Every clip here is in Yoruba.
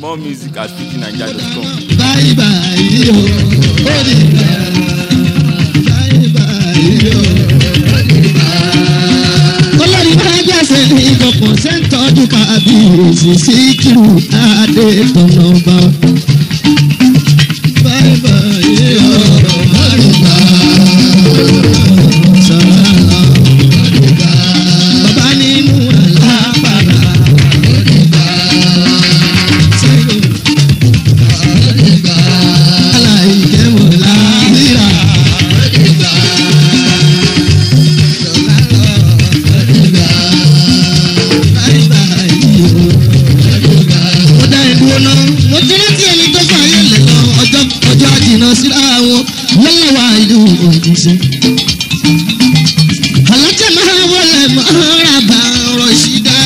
more music at pidginaija.com. báyìí báyìí o ó ní bá báyìí báyìí o ó ní bá. olórí máa gbèsè ní ìkọ̀kọ̀ sẹ́ńtọ́jú kábíyèsí síkírù adé tọ̀nà bá. báyìí báyìí o ó ní bá sọ̀rọ̀ ó ní bá. bàbá nínú àlápàdà ó ní bá. sẹ́yìn ọjọ́ àjìnà síra wọn lọ́wọ́ wa ìlú òjíṣẹ́. alájà máa wọlé máa rà bá ọ̀rọ̀ ìṣídá.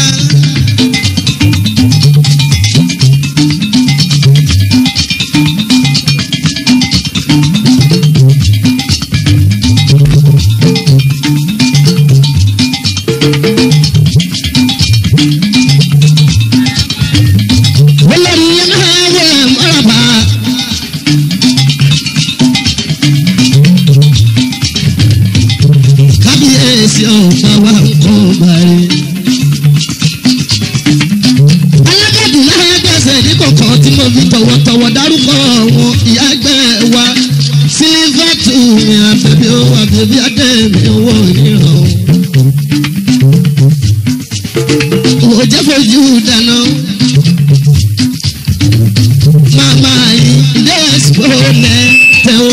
olórí yẹn máa wọlé máa rà bá. kábíyèsí ọ̀pá wa ń kọ́ báyìí. alágàdùn náà gbèsè ní kọ̀ọ̀kan tí mo fi tọ̀wọ̀tọ̀wọ̀ dárúkọ wọn ìyá ẹgbẹ́ wa sílífàtù mi àbẹ̀bí ó àbẹ̀bí adé mi owó ìran. òwò jẹ́ fojú dáná. màmá yìí ilé ẹ̀sìpọ̀ lẹ́tẹ̀ o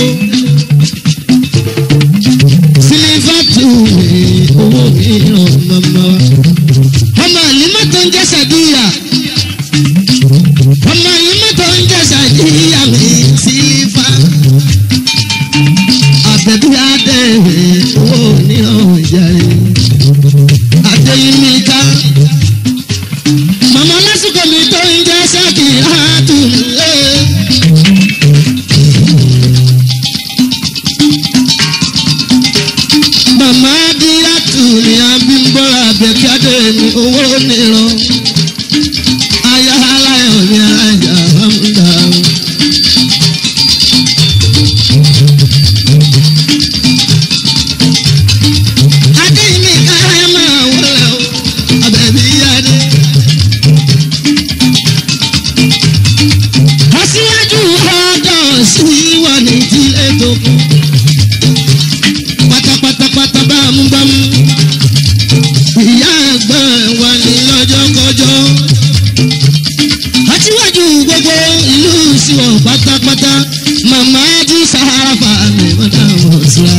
sílífàtù mi owó mi ràn màmá wa. ọmọ àlímọ́ tó ń jẹ́ sàdíyà. ọmọ àlímọ́ tó ń jẹ́ sàdíyà mi sílífà. àbẹ̀bí adé mi owó mi ràn jàre. adéyínmíká. màmá lásìkò mi tó ń jẹ́ sàkì àtúnlé. màmá díyàtù ní abímbọ́lá àbẹ̀kíádé ní owó nìran aya aláyọ̀ ní ajá bámúdà. adéyìnbí káyọ̀ máa wọlé o àbẹ̀bí yáde. aṣíwájú ọjọ́ sí wà ní ìdílé tó kù pátápátápátá bámúbámú. ìyá ẹ̀gbọ́n wa ní lọ́jọ́kọjọ́. aṣíwájú gbogbo ìlú ìṣìwọ̀n pátápátá màmá jí sahara fàmì mọ́tà wọ̀ síra.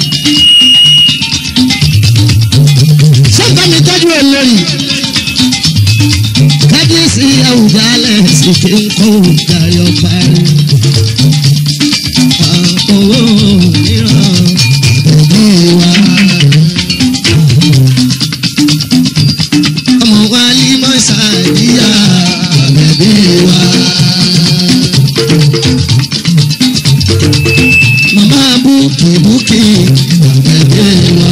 sọ́ńtà mi tọ́jú olórí. kábíyèsí àwùjálẹ̀ sì ti ń kó ìdáyọ̀ parí. owó mìíràn òbí wa. ọmọ wa ní mọ́sàdíyà bẹ̀bí wa. màmá búkì búkì bẹ̀bí wa.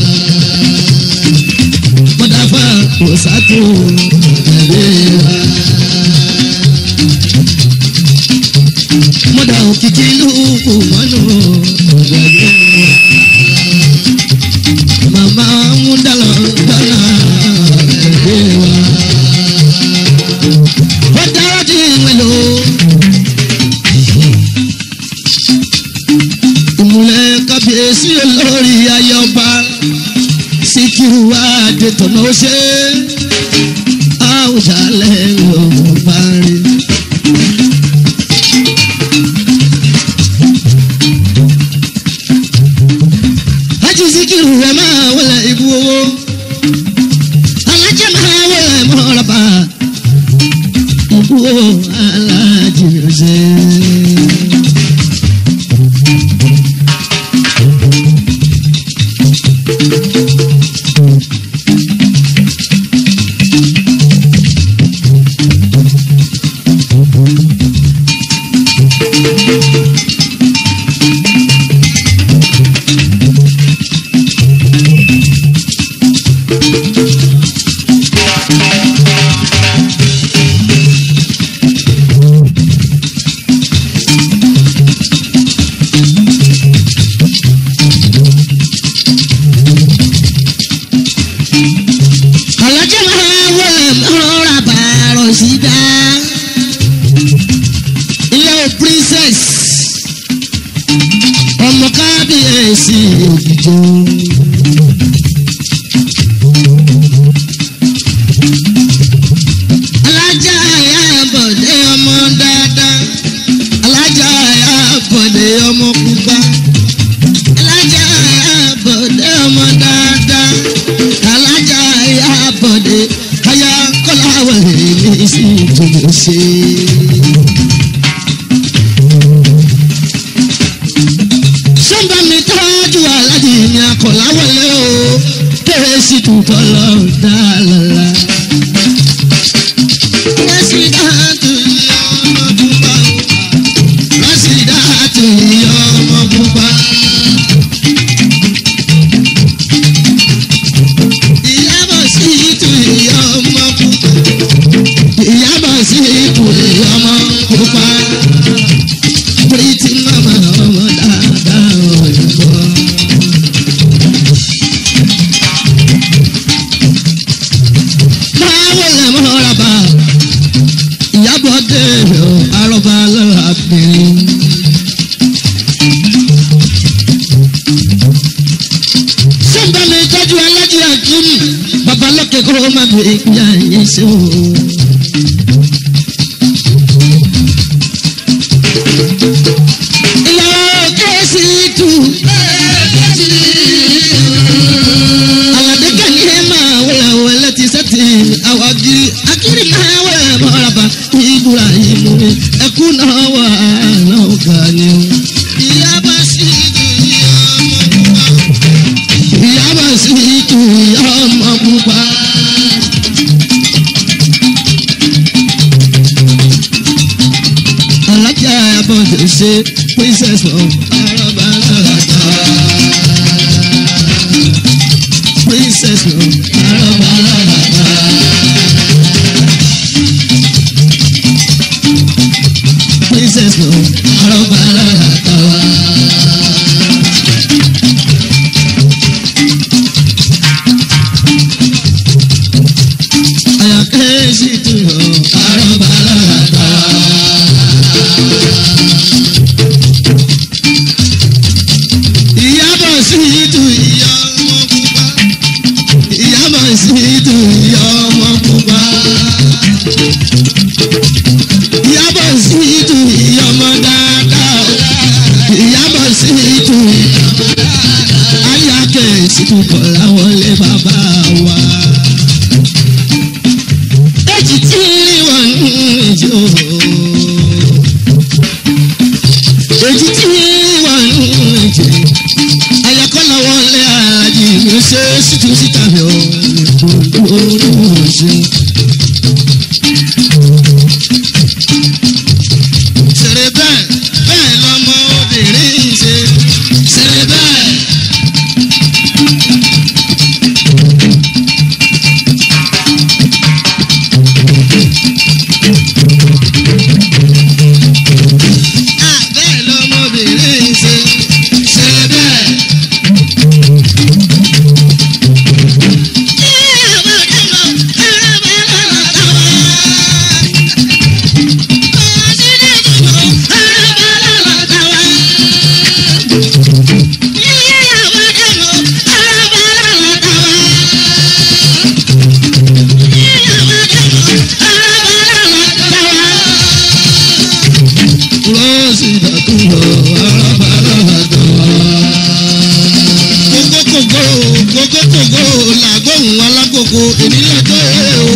mọ́dàfà òsàtò bẹ̀bí wa. mọ́dà òkìkí lùkù mọ́nù bẹ̀bí wa mama mudala dala ẹgbẹ wa. ó dára di ìwẹ̀lò. ìmùlẹ̀ kábíyèsí olórí ayọba síkírù adétọ̀nà ó ṣe àwùjalẹ̀ ọba rí. Hájì Síkírù rẹ̀ máa wọlé ibú owó. Alájẹ́ máa wọlé mọ́rọ̀bà. Ibú owó alájì ọ̀sẹ̀. ṣe. sọ́ńbà mi tọ́jú aláàjì ní akọ̀láwọlé o kérésì tuntun lọ dá lọ́la. kérésì dáàtú yọ ọmọ pupa o. kérésì dáàtú yọ ọmọ pupa. ìyábọ̀ sí ìtù ìyá ọmọ pupa. ìyábọ̀ sí ìtù ìyá ọmọ pupa. pretty mama ọmọ dáadáa òyìnbó. báwo lè mọ ọ̀rọ̀bà ìyábọ̀ dé àrọ̀bà lọ́la bìnrin. sọ́ńbà mi tọ́jú alájí àkíní babalọ́kẹ́ kó o má bèrè ìyá yín sí o. ìyàwó kẹ́sì tù. Àlàdé kàní ẹ máa wọlé wọlé ti sẹ́tì àwọn agiri agiri máa wọlé mọ́raba ìbúra ìmú mi ẹkú náà wà náà ga ni o. Ìyá bá sí ìtù ìyá ọmọ pupa. Ìyá bá sí ìtù ìyá ọmọ pupa. Alájà Abọ́dé ṣe princess of Araba Lọ́la princess o araba araba princess o araba araba ayakẹ́ sí tu o araba araba. ìyábọ̀ sí tu ìyá ọmọ pupa ìyábọ̀ sí tu ìyá ọmọ pupa. ìyábọ̀ sí tu ìyá ọmọ dáadáa. ìyábọ̀ sí tu ayákẹ́ sí tu kọ̀ọ̀lá wọlé bàbá wa. èjì tí wọ́n ń jò. èjì tí wọ́n ń jò ayakọ́lá wọlé alájí mi ṣe ṣìtú síta mi ò olúwo ṣe. ṣeré bẹ́ẹ̀ bẹ́ẹ̀ lọmọ obìnrin ṣe ṣeré bẹ́ẹ̀. Ah, bẹ́ẹ̀ lọmọ obìnrin ṣe ṣeré bẹ́ẹ̀. Rọ́ọ̀sì ìdàkúrọ̀ arábàárà kókókókó kókókókó làgbóhùn alákòókò èmi lọ́jọ́ ẹ̀ o.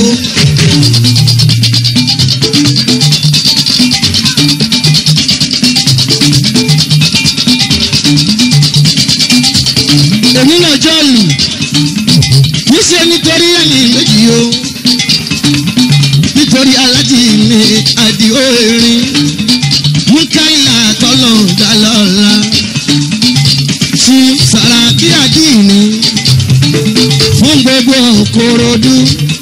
èmi lọ́jọ́ lù níṣẹ́ nítorí ẹ̀mí méjì o nítorí alájì mi àdìo erin mukaila tọ́lọ̀ dalọ́la fún sàràkí àdìní fún gbogbo korodu.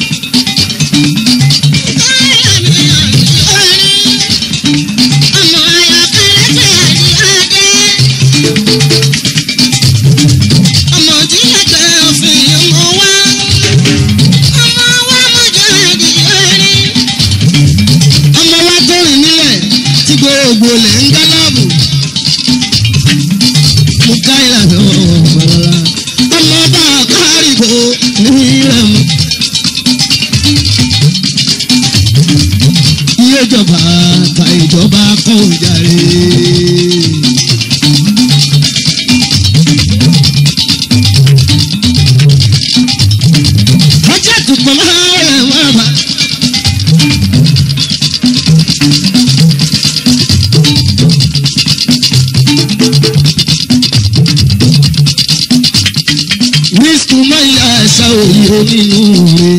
ọmọ tí ẹgbẹ́ òfin mọ wá ọmọ wa mọ̀jọ́ àdìyẹ rí. ọmọ wa tó rìn nílẹ̀ tí gbogbo lẹ̀ ń gánàbù. mo ká ìlànà ọ̀gbọ̀nla ọmọ bá kárìbò ní rẹ̀mú. iye ìjọba ta ìjọba kọ́ òjàre. ọjọ́ ìdùnkùn máa ń rẹ̀ wọ́n bá. ká òye onínú rẹ̀.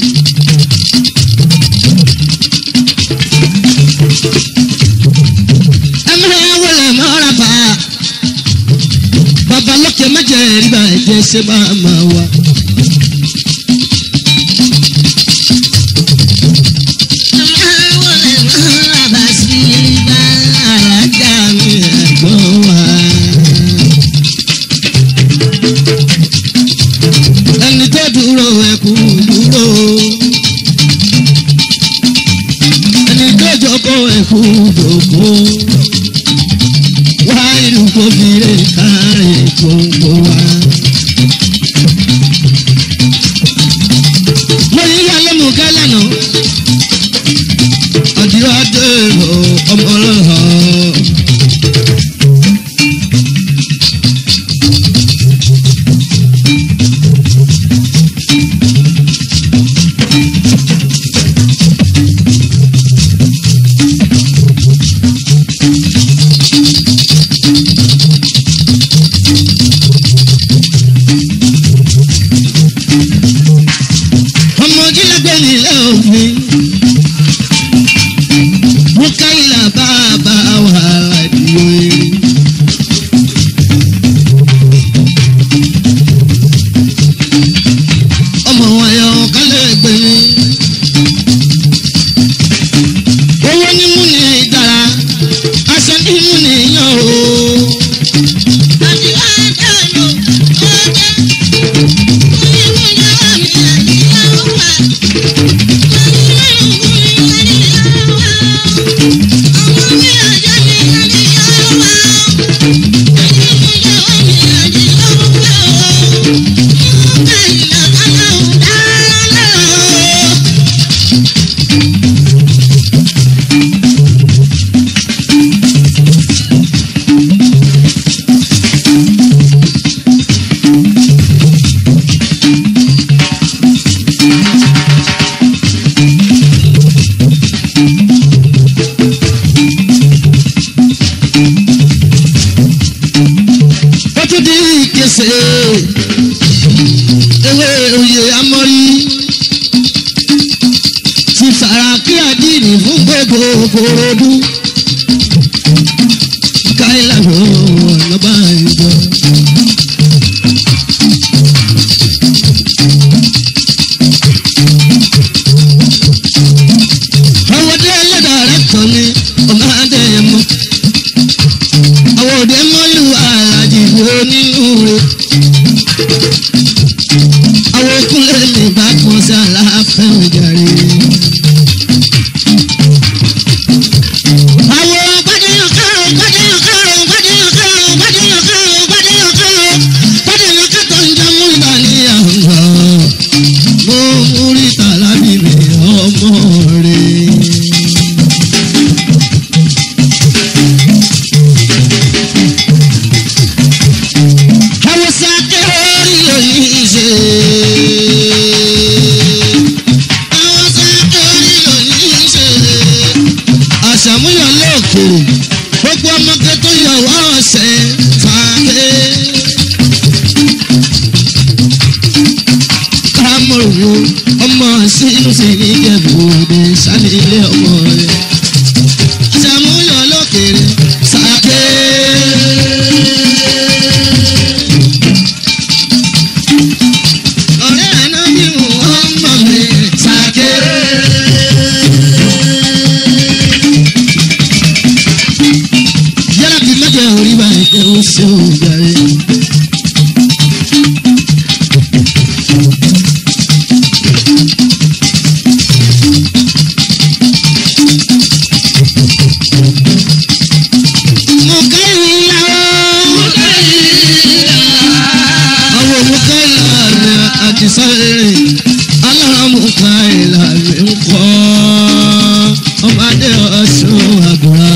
ẹ máa wọlé mọ́ra bá bàbá lókè méje rí bàjẹ́ ṣé máa máa wá. ẹni tó dúró ẹkú dúró ẹni tó jókòó ẹkú jókòó wá ìlú kò fi lè kárí gbogbo wa. mo yí yálé mú kálẹ̀ nù ọdún ọdún ọmọ ọlọ́hàn. ọmọ jílẹ̀gbẹ́ nílẹ̀ òfin mú káyìlá bàbá wà ládìyó erin. ọmọ wọn yọ kálẹ̀ gbé mi. owó ní mú ní dára aṣọ ní mú ní yàn o. ó tún di ìkẹsẹ̀ ewé oyè amọ́rí ti sàràkí àdínì fún gbogbo korodu káyìlá ọ̀nà báyìí jọ. ọwọ́dé ẹlẹ́dàá rẹ̀ tán ni ọmọ adé mọ́ àwọn òde mọ́lù alájì onínú rẹ̀. àwọn okúnlẹ̀ lè bá kan sí aláfẹ́ òjàre. àwọn gbadéyàn kárò gbadéyàn kárò gbadéyàn kárò gbadéyàn kárò gbadéyàn kárò gbadéyàn kátó ń jẹ́ mú ìgbà ní àgbà. mo múrí tàlábì mi ọmọ rẹ̀. Hausa kẹ́rì lóyún ṣe. Hausa kẹ́rì lóyún ṣe. Àṣàmúyọ̀ lóòkèrè, gbogbo ọmọge tó yọ wá ọ̀sẹ̀ fàáké. Kámọ̀rù ọmọ sínú sí ní Ìjẹ̀bú Òde sálílé ọmọ rẹ̀. Àṣàmúyọ̀ lóòkèrè, sàké. ọ̀rẹ́ àná bí wọ́n mọ̀ mí sàké. yálà bí mẹ́jọ orí báyìí pé ó ṣe òjàre. mo kẹ́yìn ìyàwó. mo kẹ́yìn ìyàwó. àwọn òmùkẹ́ ìlànà àti sáré aláàmúkà ìlànà ń kọ́ ọmọdé ọ̀ṣun àgùrà.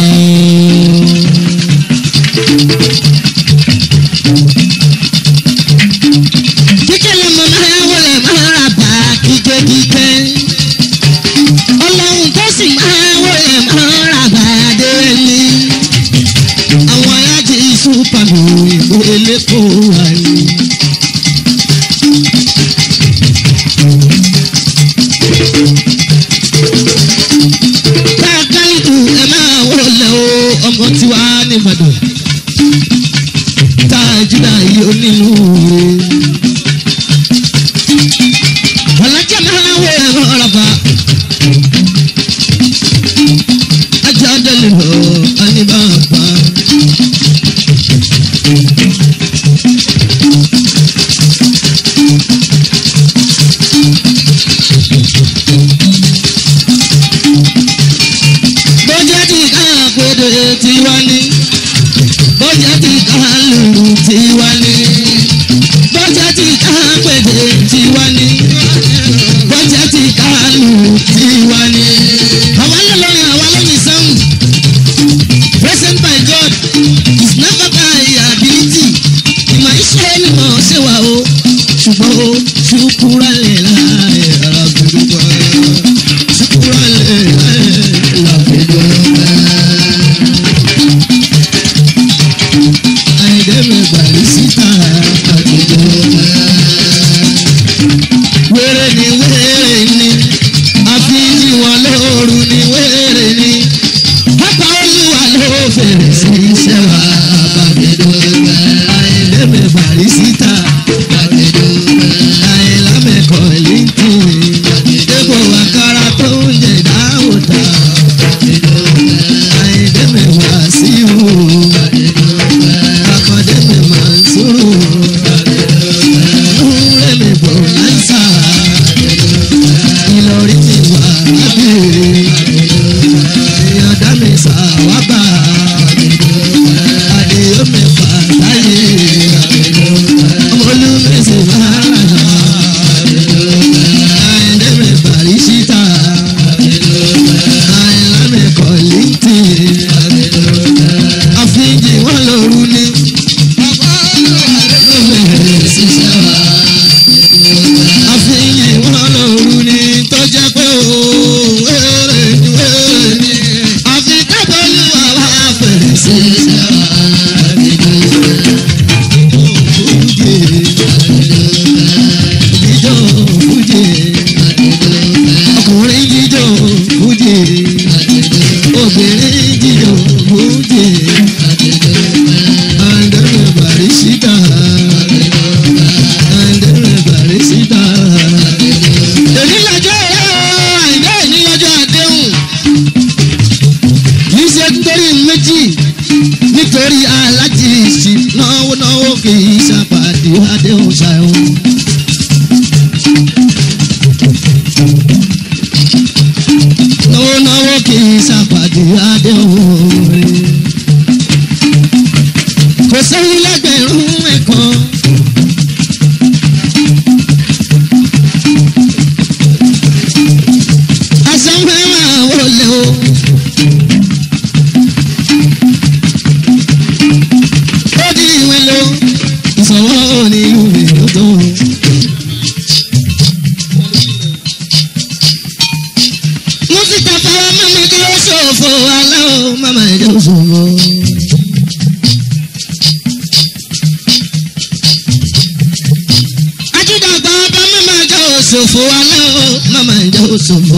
kíkẹ́ lọ́mọ máa wọlé máa rà bá kíkẹ́kíkẹ́ ọlọ́run tó sì máa wọlé máa rà bá dé ní àwọn alájí súpàmù ìbò elépo wà ní. ní bàbá. bọ́jà tí ká péde tiwa ní bọ́jà tí ká lùlù tiwa ní bọ́jà tí ká péde tiwa ní bọ́jà tí ká lùlù tiwa ní. àwa lọ́lọ́rin àwa lọ́ni sound present by God is never by ability ìmọ̀ iṣẹ́ ni mo ṣe wà o ṣùgbọ́n o ṣùkúrà lè láàyè àgbẹ̀dùgbọ̀ ṣùkúrà lè láàyè àgbẹ̀dùgbọ̀. àìdẹ́mẹ̀ bàrí síta àgbẹ̀dùgbọ̀. wéré ni wéré ni àfihàn wọn lóoru ni wéré ni pápá olúwa ló fèrè sí iṣẹ́ wa àgbẹ̀dùgbọ̀. àìdẹ́mẹ̀ bàrí síta àgbẹ̀dùgbọ̀. àìlámẹ̀kọ̀ lẹ́ńtì dépò àkàrà tó ń jẹ dáwòdà àìdẹ́mẹ̀ wá sí ìwò àkọ́dẹ́mẹ̀ máa ń sọ̀rọ̀ ńlẹ́mẹ̀ bọ̀ láìsà ìlọrí mi wà lábẹ́rẹ́ ìyọ̀dá mi sàwábà àdéhùn mẹ́fà láyé ọmọlúmẹ̀sẹ̀ máa ń rà àìdẹ́mẹ̀ bàrí síta àìlámẹ̀ kọ̀lìntì àfíjì wọn lóru ni. àfíjì wọn lóru ni tó jẹ́ pé ó wéré ni wéré ni àfi kábọ̀lù àwa fèrè sí jíjó fújì ọkùnrin jíjó fújì obìnrin jíjó fújì àndẹ̀rẹ̀ bàrí síta àndẹ̀rẹ̀ bàrí síta. èmi lọ́jọ́ àìdá ìní lọ́jọ́ àdéhùn kì í ṣe nítorí méjì nítorí alájí ìsì náwó náwó kì í ṣàpàdé àdéhùn ṣàìhùn. náwó náwó kì í ṣàpàdé àdéhùn rẹ̀. kò sẹ́yìn lẹ́gbẹ̀rún ẹ̀kan. àṣà ń fẹ́ràn wọlé o. ó di ìwé lo ìsọ̀wọ́ ní ìwé lọ́tọ̀. mo ti tàfà mama jẹ́ òṣòfò aláwọ̀ mama jẹ́ òṣòfò. ajídàgbà ọba mama jẹ́ òṣòfò aláwọ̀ mama jẹ́ òṣòfò.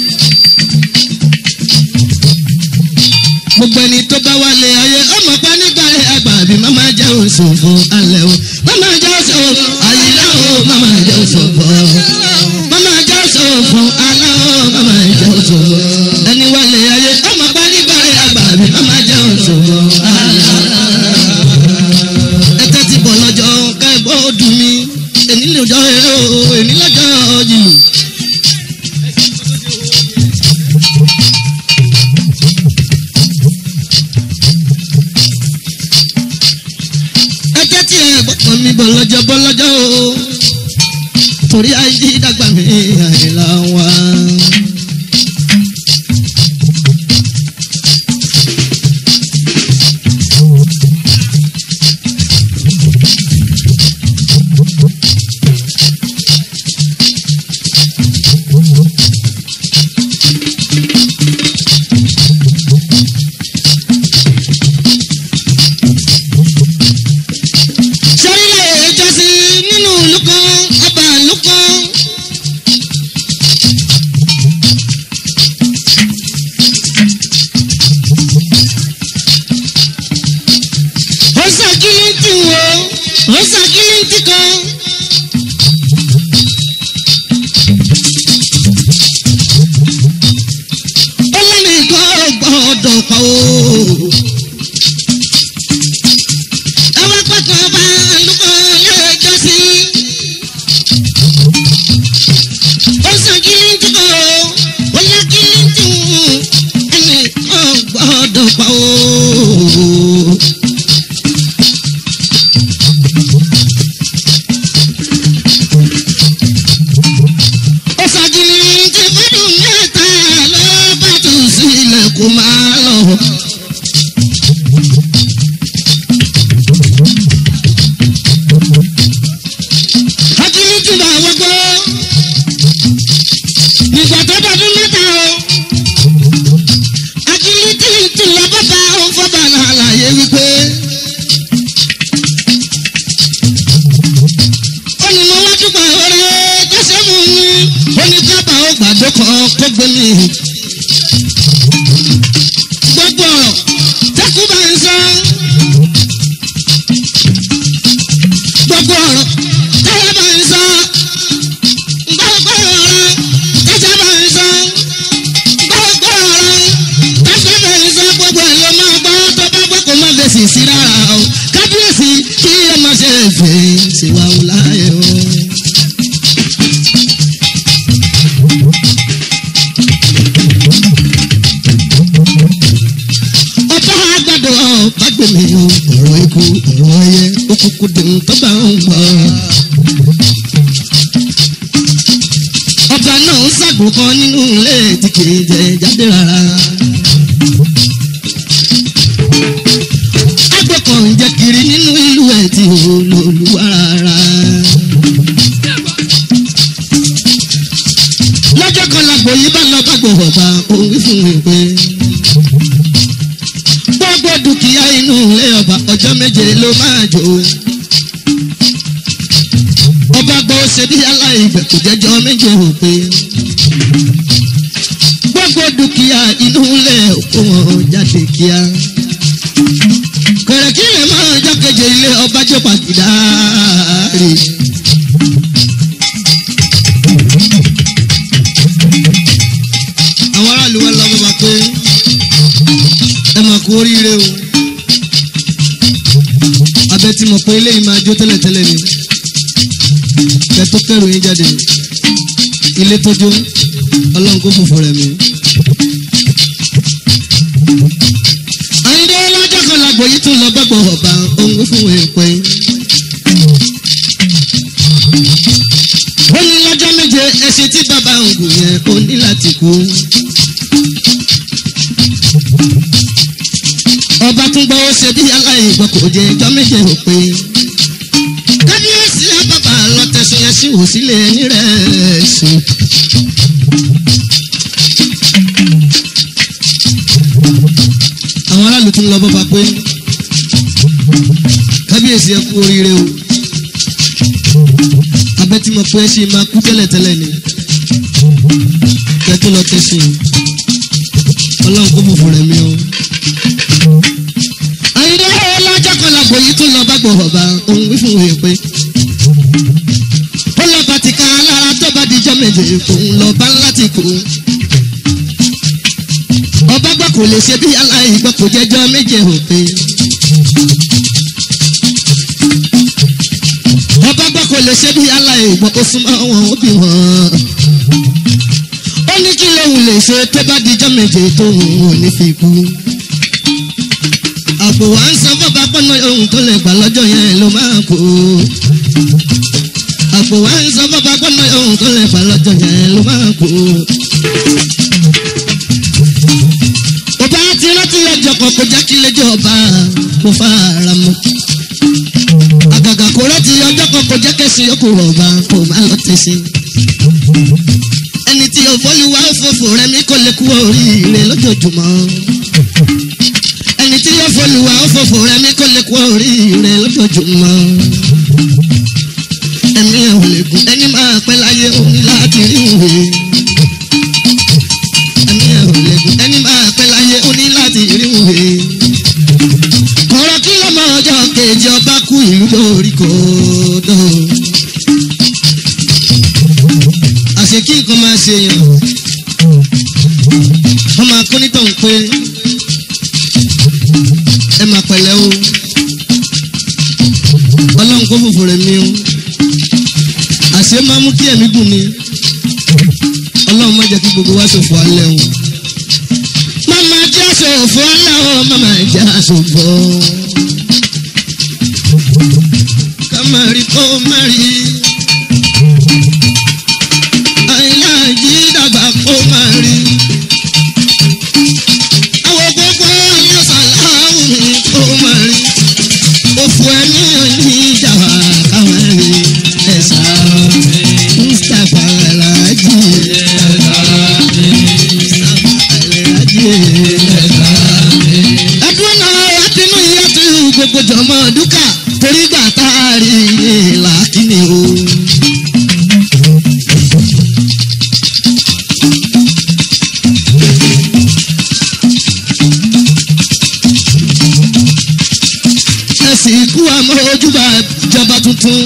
gbogbo ẹni tó bá wálé ayé ọmọ pa nígbà ẹ àgbà bí mama jẹ́ òṣòfò alẹ́ o mama jẹ́ òṣòfò àyílá o mama jẹ́ òṣòfò mama jẹ́ òṣòfò alẹ́ o mama jẹ́ òṣòfò ẹni wálé ayé ọmọ pa nígbà ẹ àgbà bí mama jẹ́ òṣòfò alẹ́ ẹ tẹ́tí bọ̀ lọ́jọ́ ká ẹ bọ́ dùn mí èní lọ́jọ́ eré o èní lọ́jọ́ jìlù. ẹ tẹ́tí ẹ gbọ́kàn mi bọ̀ lọ́jọ́ bọ́ lọ́jọ́ o torí ayé dàgbà mi àìlà wa. sẹ́rílẹ̀ ìjọsìn nínú ìlú kan ọba ìlú kan. ó ṣàkíyèsí wo ó ṣàkíyèsí kan. ó lẹ́nu ìkọ́ gbọ́dọ̀ pa o. lọ pa ooo. ó ṣàgìrì tí fọdún mẹ́ta ló bá tún sílẹ̀ kó máa lọ. àgìrì tí bá wọ́gbọ́ nígbà tó dọdún mẹ́ta o. àgìrì tí tí lọ bàbá òun fọ́bà lálàyé wípé. ó ní mo wá dúpọ̀ ọ̀rẹ́ tẹ́sẹ̀ mú mi ó ní kábà ó gbàdó kan kó gbé mi. gbogbo ọ̀rọ̀ tẹ́kù bá ń sọ. gbogbo ọ̀rọ̀ tẹ́yẹ bá ń sọ. gbogbo ọ̀rọ̀ tẹ́sẹ̀ bá ń sọ. gbogbo ọ̀rọ̀ tẹ́sẹ̀ bá ń sọ. gbogbo ẹ̀ ló máa gbọ́ tó bá gbọ́ kó má lè sì sí rárá o. kábíyèsí kí ẹ má ṣe fèé ṣèwà ò láyé o. ọba àgbàdo ọba gbèmí o ọ̀rọ̀ ikú ọ̀rọ̀ ẹyẹ òkùnkùn dùn tó bá ń gbọ́. ọba náà ń ṣàgbò kan nínú ilé tí kì í jẹ jáde rárá. àgbẹ̀ kan ń jẹ kiri nínú ìlú ẹ̀ tí ò lòlúwa rárá. lọ́jọ́ kan làgbò yìí bá lọ bá gbòòrò ọba òun wí fún mi pé gbogbo dúkìá inú ilé ọba ọjọ́ méje ló máa jò. ọba gbọ́ ṣe bí aláìbẹ̀ kò jẹ́jọ́ méje ò pé. gbogbo dúkìá inú ilé òkú wọn jáde kíá. kẹ̀rẹ̀kí lè máa jákèjì ilé ọba jẹ́ pàgídá rè. àwọn aráàlú wa lọ bàbá pé ẹ máa kú oríire o abẹ tí mo pé eléyìí máa jó tẹ́lẹ̀tẹ́lẹ̀ ni kẹ tó kẹrù yín jáde ilé tó jó ọlọ́run kó fòfò rẹ̀ mí. àyíndé lọ́jọ́ kan làgbò yìí tún lọ bẹ́gbọ̀ ọ̀bà òun fún èèpẹ̀. ó ní lọ́jọ́ méje ẹṣin tí bàbá ń gùn yẹn ó ní láti kú. ọba tún gbọ́ ṣe bí aláìgbọ́ kò jẹ́ ẹjọ́ méje ò pé. kábíyèsí àbàbà lọ tẹ̀sán yẹn sí wò sílé ẹni rẹ̀ sí. àwọn aráàlú tún lọ bọ́ba pé kábíyèsí ẹ kú oríire o abẹ́ tí mo pé ẹ ṣe máa kú tẹ́lẹ̀tẹ́lẹ̀ ni kẹ́ tó lọ tẹ̀sán ọlọ́run kó fòfò rẹ̀ mi o àyìnbó lọ́jọ́ kan làgbò yìí tún lọ bá gbòòrò bá òun wí fún òye pé ó lọ bá ti ká lára tó bá dijọ́ méje òun lọ bá láti kú. ọba gbọ́ kò lè ṣe bí aláìgbọ́ kò jẹ́jọ́ méje òpè. ọba gbọ́ kò lè ṣe bí aláìgbọ́ ó súnmọ́ wọn ó bí wọn. ó ní kí lóun lè ṣe tó bá dijọ́ méje tóun ò ní fi kú àpò wa ń san fọ́ba pọ́nà ohun tó lè gbà lọ́jọ́ yẹn ló máa kú. àpò wa ń san fọ́ba pọ́nà ohun tó lè gbà lọ́jọ́ yẹn ló máa kú. ọba ti rántí ọjọ́ kan kó jẹ́ kí lẹ́jọ́ ọba kó fara mọ́. àgàgà kó rántí ọjọ́ kan kó jẹ́ kẹ́sì yókù ọba kó má lọ tẹ̀sí. ẹni tí òfòlùwà òfòfò rẹ̀ mi kò lè kú oríire lójoojúmọ́ ẹni tí yóò fọlùwà ó fòfò rẹ mi kò lè kú oríire lójoojúmọ́. ẹ̀mí ẹ̀ ò lè gùn ẹni máa pẹ́ láyé òun láti rí ìwé. ẹ̀mí ẹ̀ ò lè gùn ẹni máa pẹ́ láyé òun láti rí ìwé. ọ̀rọ̀ kí lọ́mọ ọjọ́ kejì ọba kú ìlú lórí kòdó. àṣekí nǹkan máa ṣe yàn. wọ́n máa kó nítọ̀ ń pé ẹ máa pẹ̀lẹ́ o ọlọ́run kó fòfò rẹ̀ mi o àṣé máa mú kí ẹ̀mí gùn ni ọlọ́run má jẹ́ kí gbogbo wa ṣòfò alẹ́ o. màmá jẹ́ ṣòfò òfò lọ́wọ́ mama ìjà ṣòfò. kámárì kó má rí. àìlá jí dàgbà kó má rí. àwọn gbogbo ọlọ́sàlámù mi kó má rí. òfò ẹ̀mí òní ìjà wà káwọn rí. ẹ̀sà mustapha alhaji. mustapha alhaji ẹdún náà látinú iye tó gbogbo jọmọ dúkà torí gbà tá a rí ìlà kíni o. ẹsìn ikú àmọ́ ojúbà ìjọba tuntun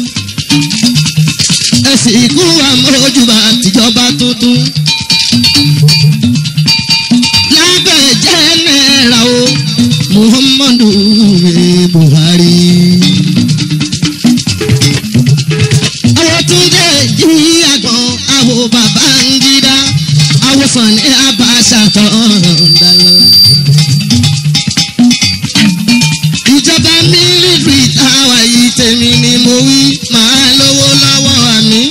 ẹsìn ikú àmọ́ ojúbà tìjọba tuntun lábẹ́ jẹ́nẹ́ra o muhammadu buhari. àwọn tún jẹ́ jí àgbọn àwọn bàbá ń gídá àwọn sànni abàṣà tán dàlá. ìjọba mílíọ̀nù táwa yìí tèmi ni mo wí màá lówó lọ́wọ́ àmì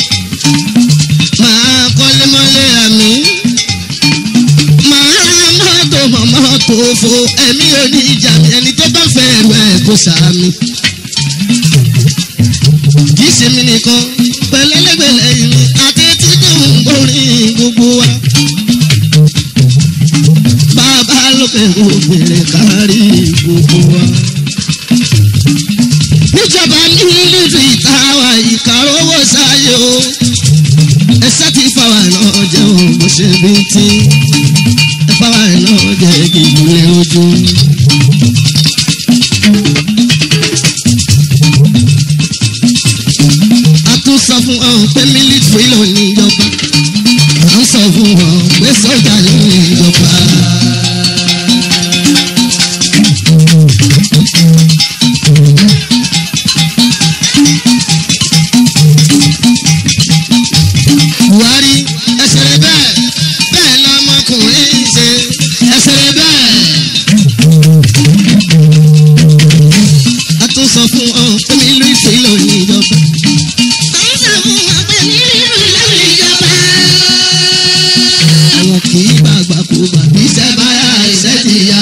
màá kọ́lé mọ́lé àmì máa mọ́tò mọ́tò fo ẹ̀mí oníjà mi ẹni tó bá fẹ́ ẹ̀rọ ẹ̀ kó sàmì. kì í ṣe mí nìkan pẹ̀lẹ́lẹ́gbẹ̀lẹ́ ìrìn àti títí ń gbórin gbogbo wa. bàbá lókè òbèrè kárí gbogbo wa. níjọba nílùú ìtawà ìkàrọ̀wọ̀ sáyé o ẹsẹ̀ ti fáwọn náà jẹ́ òun bó ṣe bí tí ẹ̀fáwà náà jẹ́ gègùlé ojú. a tún sọ fún ọ pé mílítìrì ló ní ìjọba à ń sọ fún ọ pé sọ́jà ló ní ìjọba. buhari ẹsẹ̀ rẹ bẹ́ẹ̀ bẹ́ẹ̀ lọmọkùnrin ṣe ẹsẹ̀ rẹ bẹ́ẹ̀. a tún sọ fún ọ pé nílùú ìfẹ́ ló ní ìjọba. àwọn kì í gbàgbà kó gbà bí iṣẹ́ bá yá iṣẹ́ ti yá.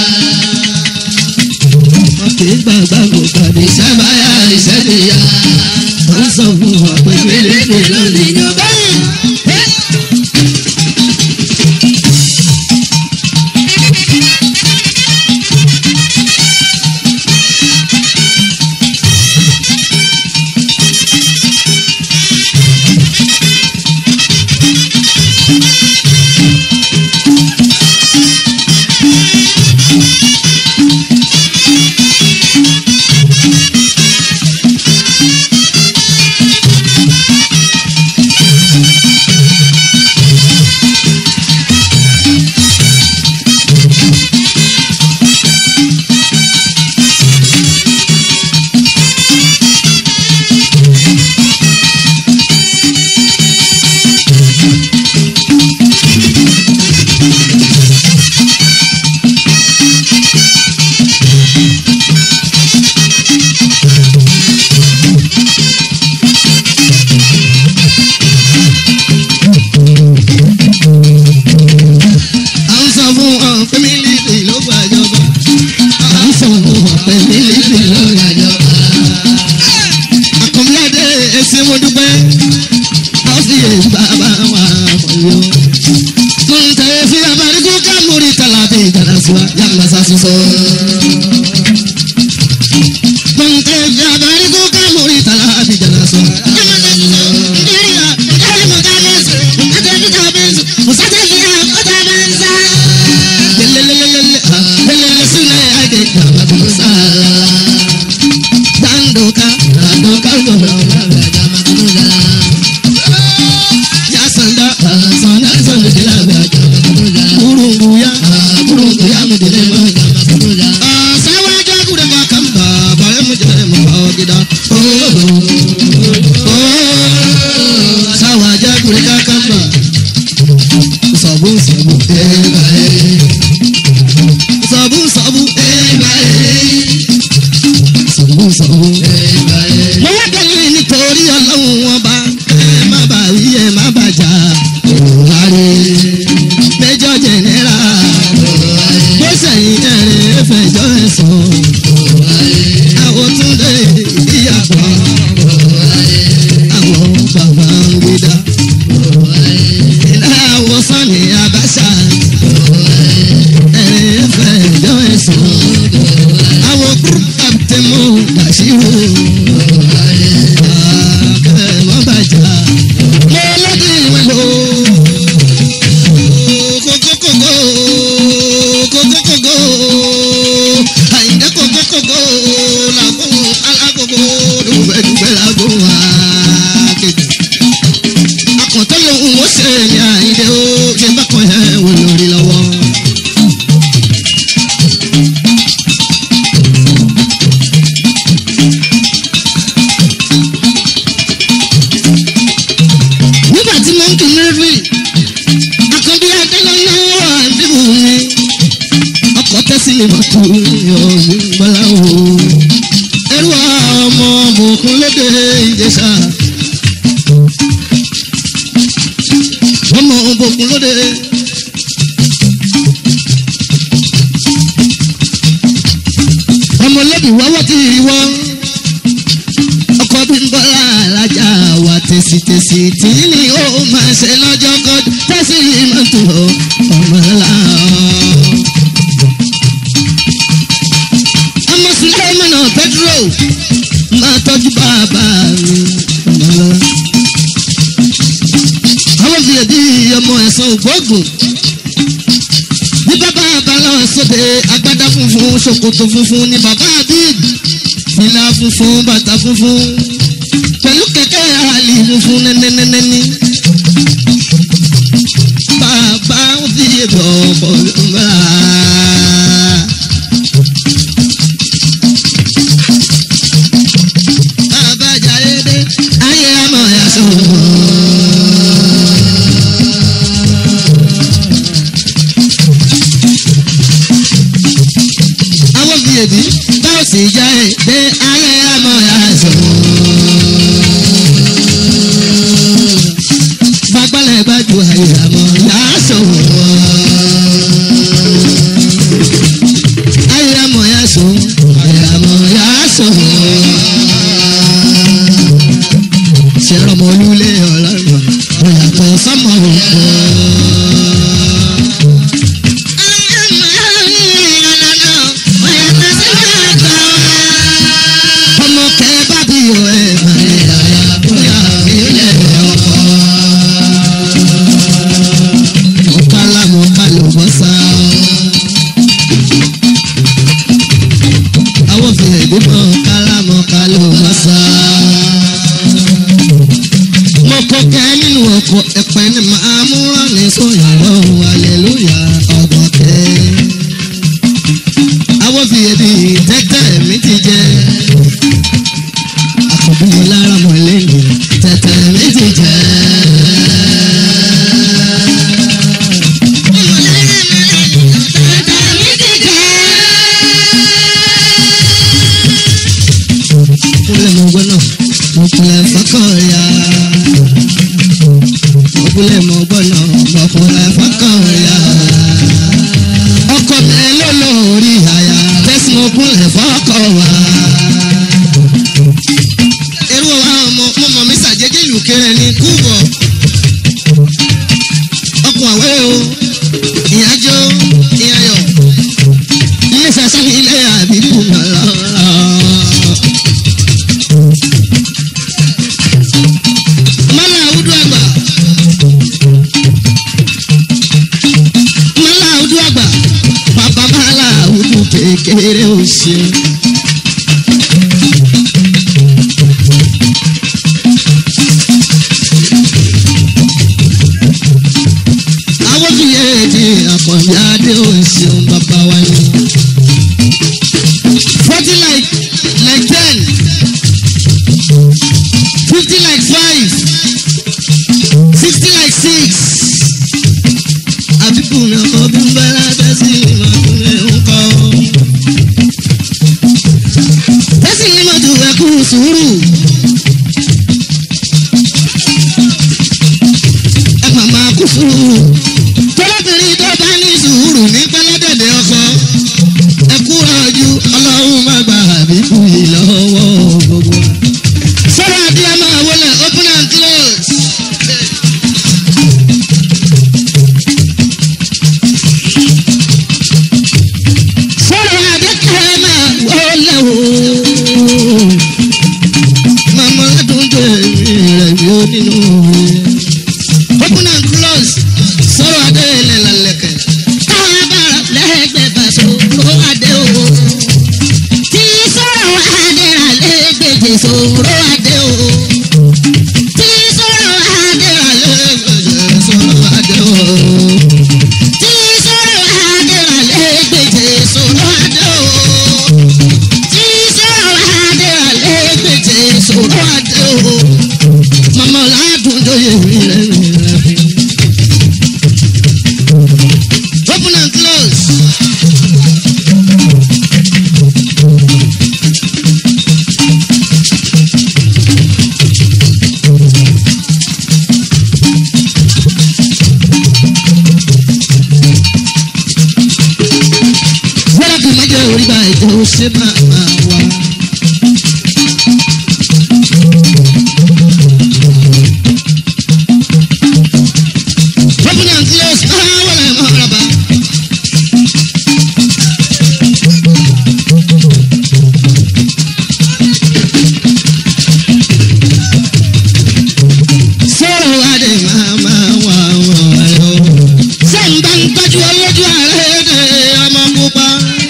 wọn kì í gbàgbà kó gbà bí iṣẹ́ bá yá iṣẹ́ ti yá. a ń sọ fún ọ pé nílùú ìfẹ́ ló ní ìjọba. à ń sọ fún ọ pé mílíọ̀nù ló gbàjọba. à ń sọ fún ọ pé mílíọ̀nù ló gbàjọba. àkànbíyàdé èsì mo dúpẹ́ ó sì yé bàbá wa fọyọ́. mo ń tẹ̀lé sí abarigun kámúrí tàlàbí ìjàdá sí wa yàgbà sásùsọ. mo ń tẹ̀lé sí abarigun kámúrí tàlàbí ìjàdá sí wa yàgbà sásùsọ. Lelelelele, ah, lelele sule age jaba kusa. Dandoka, dandoka ngoma ngaba jama kusa. Ya sanda, ah, sanda sanda dila ba jama kusa. Burungu ya, ah, burungu ya mu dile ma jama kusa. Ah, sawa ja kuda ba kamba, ba ya mu jere mu ba gida. Oh, oh, oh, sawa ja kuda ka kamba. Sabu sabu, eh, ba eh. sọ̀bù sọ̀bù sọ̀bù sọ̀bù. mo wá dẹ́yìn nítorí ọlọ́run wọn bá ẹ má bà wí ẹ má bà jà òwárí méjọ jẹnẹra bó sẹ́yìn ẹ̀rẹ́ fẹjọ́ ẹ̀ sọ àwọn tún lè ìyàpọ̀ àwọn bàbá ń gbé dá ìlàwọ̀ sani abasa ẹ̀rẹ́ fẹjọ́ ẹ̀ sọ àwọn group captain mo dàṣírò àkẹ́mọ́ bàjá mo lọ́dún ìwé lò kókókókó kókókókó àyìndé kókókókó làkún alákòókò dùgbẹ́dùgbẹ́ làkún wá kéde akọ̀tọ́ lòun ó ṣe ní àyìndé ó ṣe bákan yẹn wò lórí lọ́wọ́. nígbà tí mo ń kí mẹ́fì àkànbí akẹ́lẹ́ náà wà níbù mi ọkọ̀ tẹ́sí lè mọ̀ tó ọ̀hún gbọ́lá o ẹrú ọmọ bòkun lédè ìjẹsà ọmọ bòkun lóde. ọmọ lẹ́bi wọ́wọ́ kì í wọ́n ọkọ bí ń bọ́lá alájà wà tẹ̀sítẹ̀sí tí ni ó máa ṣe lọ́jọ́ kọjú tẹ̀sí mọ́tò ọmọ ńlá. ọmọ sùlẹ́mọ̀nà petro máa tọ́jú bàbá mi ọmọ ńlá. àwọn fìyèdí ọmọ ẹ̀sán ògbógun ní bàbá àbálọ̀ sóde agbádá funfun ṣòkòtò funfun ní bàbá abid fìlà funfun bàtà funfun pẹ̀lú kẹ̀kẹ́ àlì funfun nẹ́nẹ́nẹ́nẹ́ní. bàbá ń fi èbọ̀ ọ̀pọ̀ lọ́wọ́. bàbá jayé dé ayé àmọ̀ yà sọ̀rọ̀. àwọn fi èbí báwo sì já ẹ dé ayé àmọ́ yà sọ̀rọ̀. gbagbálẹ̀ gbájú ayé àmọ́ yà sọ̀rọ̀. ayé àmọ́ yà sọ̀rọ̀ ayé àmọ́ yà sọ̀rọ̀. ṣẹ̀rọ̀mọ́ olúlé ọlọ́run ọ̀yàtọ̀ sọ́mọ́ òkú. ọmọ kẹ bá bí o ẹ máa ń yàrá bóyá mi lè ọkọ. mo kálá mo ká ló bọ́ sá. àwọn fèrè dìbò kálá mo ká ló bọ́ sá. mo kọ kẹ́ nínú ọkọ̀ ẹ̀pẹ́ ni màá mú rán ní sóyà lọ́wọ́ aleluya ọgbọ̀n kẹ́ àwọn fi èdè tẹ́tẹ́ mi ti jẹ́ àkọ́bí lára mọ̀ lẹ́yìn tẹ́tẹ́ mi ti jẹ́. kúlẹ̀ mọ̀ gbọ́nà mo kúlẹ̀ fọ́kànlá mo kúlẹ̀ mọ̀ gbọ́nà mo kúlẹ̀ fọ́kànlá ọkọ mi ló lórí àyà tẹ́sí mo kúnlẹ̀ fọ́kọ̀ wá. irú wa ọmọ ọmọ mi ṣàjẹjẹ ìlú kéré ní kúbọ̀ ọkùn àwẹ̀ o ìyájọ́ ìyáyọ̀ ilé sẹ́sẹ́ ilé àbíkú lọ́lọ́. mọ́lá àwùjọ àgbà mọ́lá àwùjọ àgbà bàbá mọ́lá àwùjọ kékeré ò ṣe. àwọn fìyà èdè àkànbí adé ò ṣeun bàbá wa ni. forty like like ten fifty like five sixty like six àbíkú mi ọkọ bí ń bá lábẹ́ sí ìmọ̀kúnlẹ̀ ń kọ́. rí báyìí tó ṣe máa máa wá. Open and close, ah, wọlé mọ́ rábà. Sọ̀rọ̀ adé máa máa wà wọ̀ ẹ̀ o. Sẹ́ńbà ń tọ́jú olójú ààrẹ dé ọmọ pupa.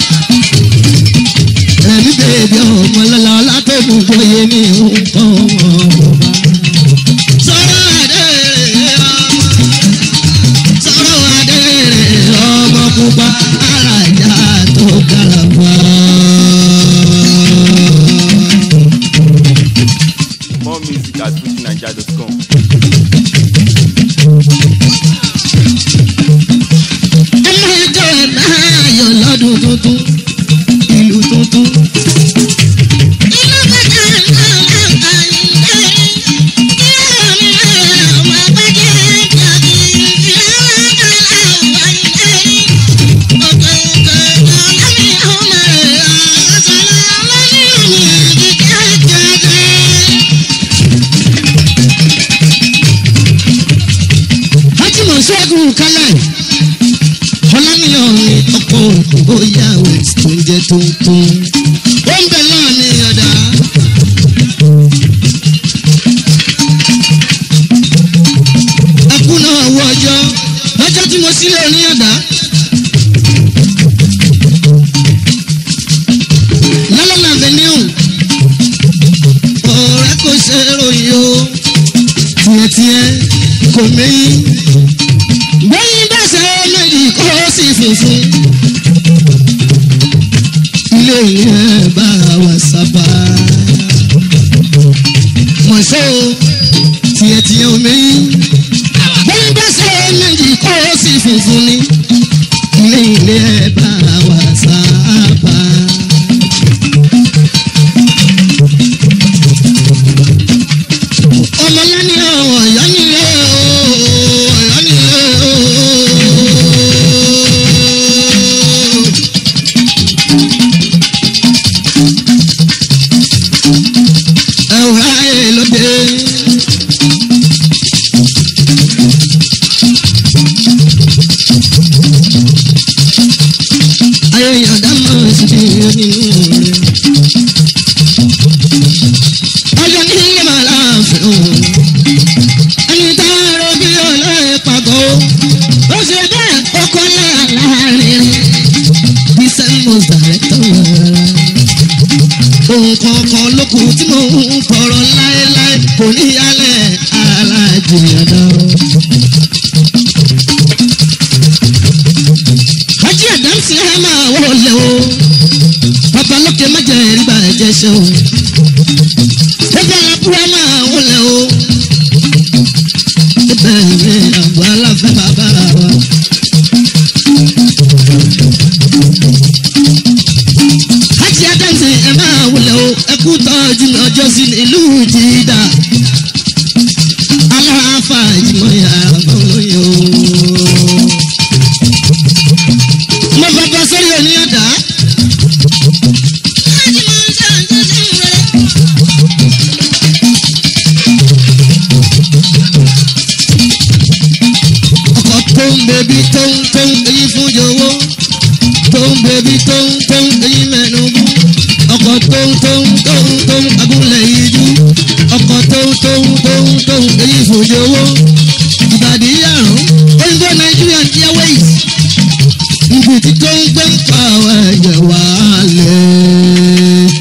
Ẹ̀mí bèbí ọmọ lọ́la ọlá tó mú bóyá mi ń kọ́ ọmọ pupa. Sọ̀rọ̀ adé rẹ̀ ọmọ. Sọ̀rọ̀ adé rẹ̀ ọmọ pupa. Alájà tó kàlàbà. More music at fujininja.com. ọmọ ẹjọ́ náà yọ lọ́dún tuntun ìlú tuntun. Fatima Ṣẹ́gun Kálẹ̀ ọlọ́nìyàn ni ọkọ̀ bóyá west tó ń jẹ́ tuntun. ó ń bẹ náà ní ọ̀dà. ẹkú náà wọ ọjọ́ lọ́jọ́ tí mo sílẹ̀ ní ọ̀dà. lọ́lọ́nà avenue ọ̀rẹ́ kò ṣe é ròyìn o tiẹ̀tiẹ̀ kò méyìn bẹ́yìn bá ṣe méjì kó sì funfun. ilé yẹn bá wa sábà. mọ̀ṣọ́ tiẹ̀ tiẹ̀ omi. bẹ́yìn bá ṣe méjì kó sì funfun ni. ilé yẹn bá wa sábà. ọmọlẹ́ni ọ̀yọ́ nílé ọ̀yọ́ nílé ẹ̀wọ̀n ayé lóde. ayé yọ̀dá máa ń ṣe nínú rẹ̀ ọjọ́ ní ilé máa láàfin o. ẹni tá a rọ bí olóyè pàgọ́ o. ó ṣe bẹ́ẹ̀ ó kọ́ láàárín business most director rárá. ohun kankan ló kù tí mo ń tọrọ láéláé kò ní yálẹ̀ aláàjì ọ̀dọ́. Hájí Àdámsì ẹ máa wọlé o. Babalókè má jẹ́ ẹ̀rí bàjẹ́ ṣe o ẹgbẹ́ alábúrá máa wọlé o. ẹgbẹ́ mi àgbọ̀ aláfẹ́ bàbá wa. láti adáǹsì ẹ máa wọlé o ẹkú tọ́jú mi ọjọ́ sí ìlú jìdá. aláfa ìjìmọ̀ yàrá olóyè o. mo bàbá sórí oníyàdá. ọkọ̀ tó ń bẹbí tó ń tó ń èyí fún jọ̀wọ́ tó ń bẹbí tó ń tó ń èyí mẹ́nu bú ọkọ̀ tó ń tó ń tó ń tó ń agúnlẹ̀ yìí jú ọkọ̀ tó ń tó ń tó ń tó ń èyí fún jọ̀wọ́ ìbàdí àrùn òyìnbó Nigerian Airways ibi tí tó ń gbé ń pa ẹ̀jẹ̀ wálé.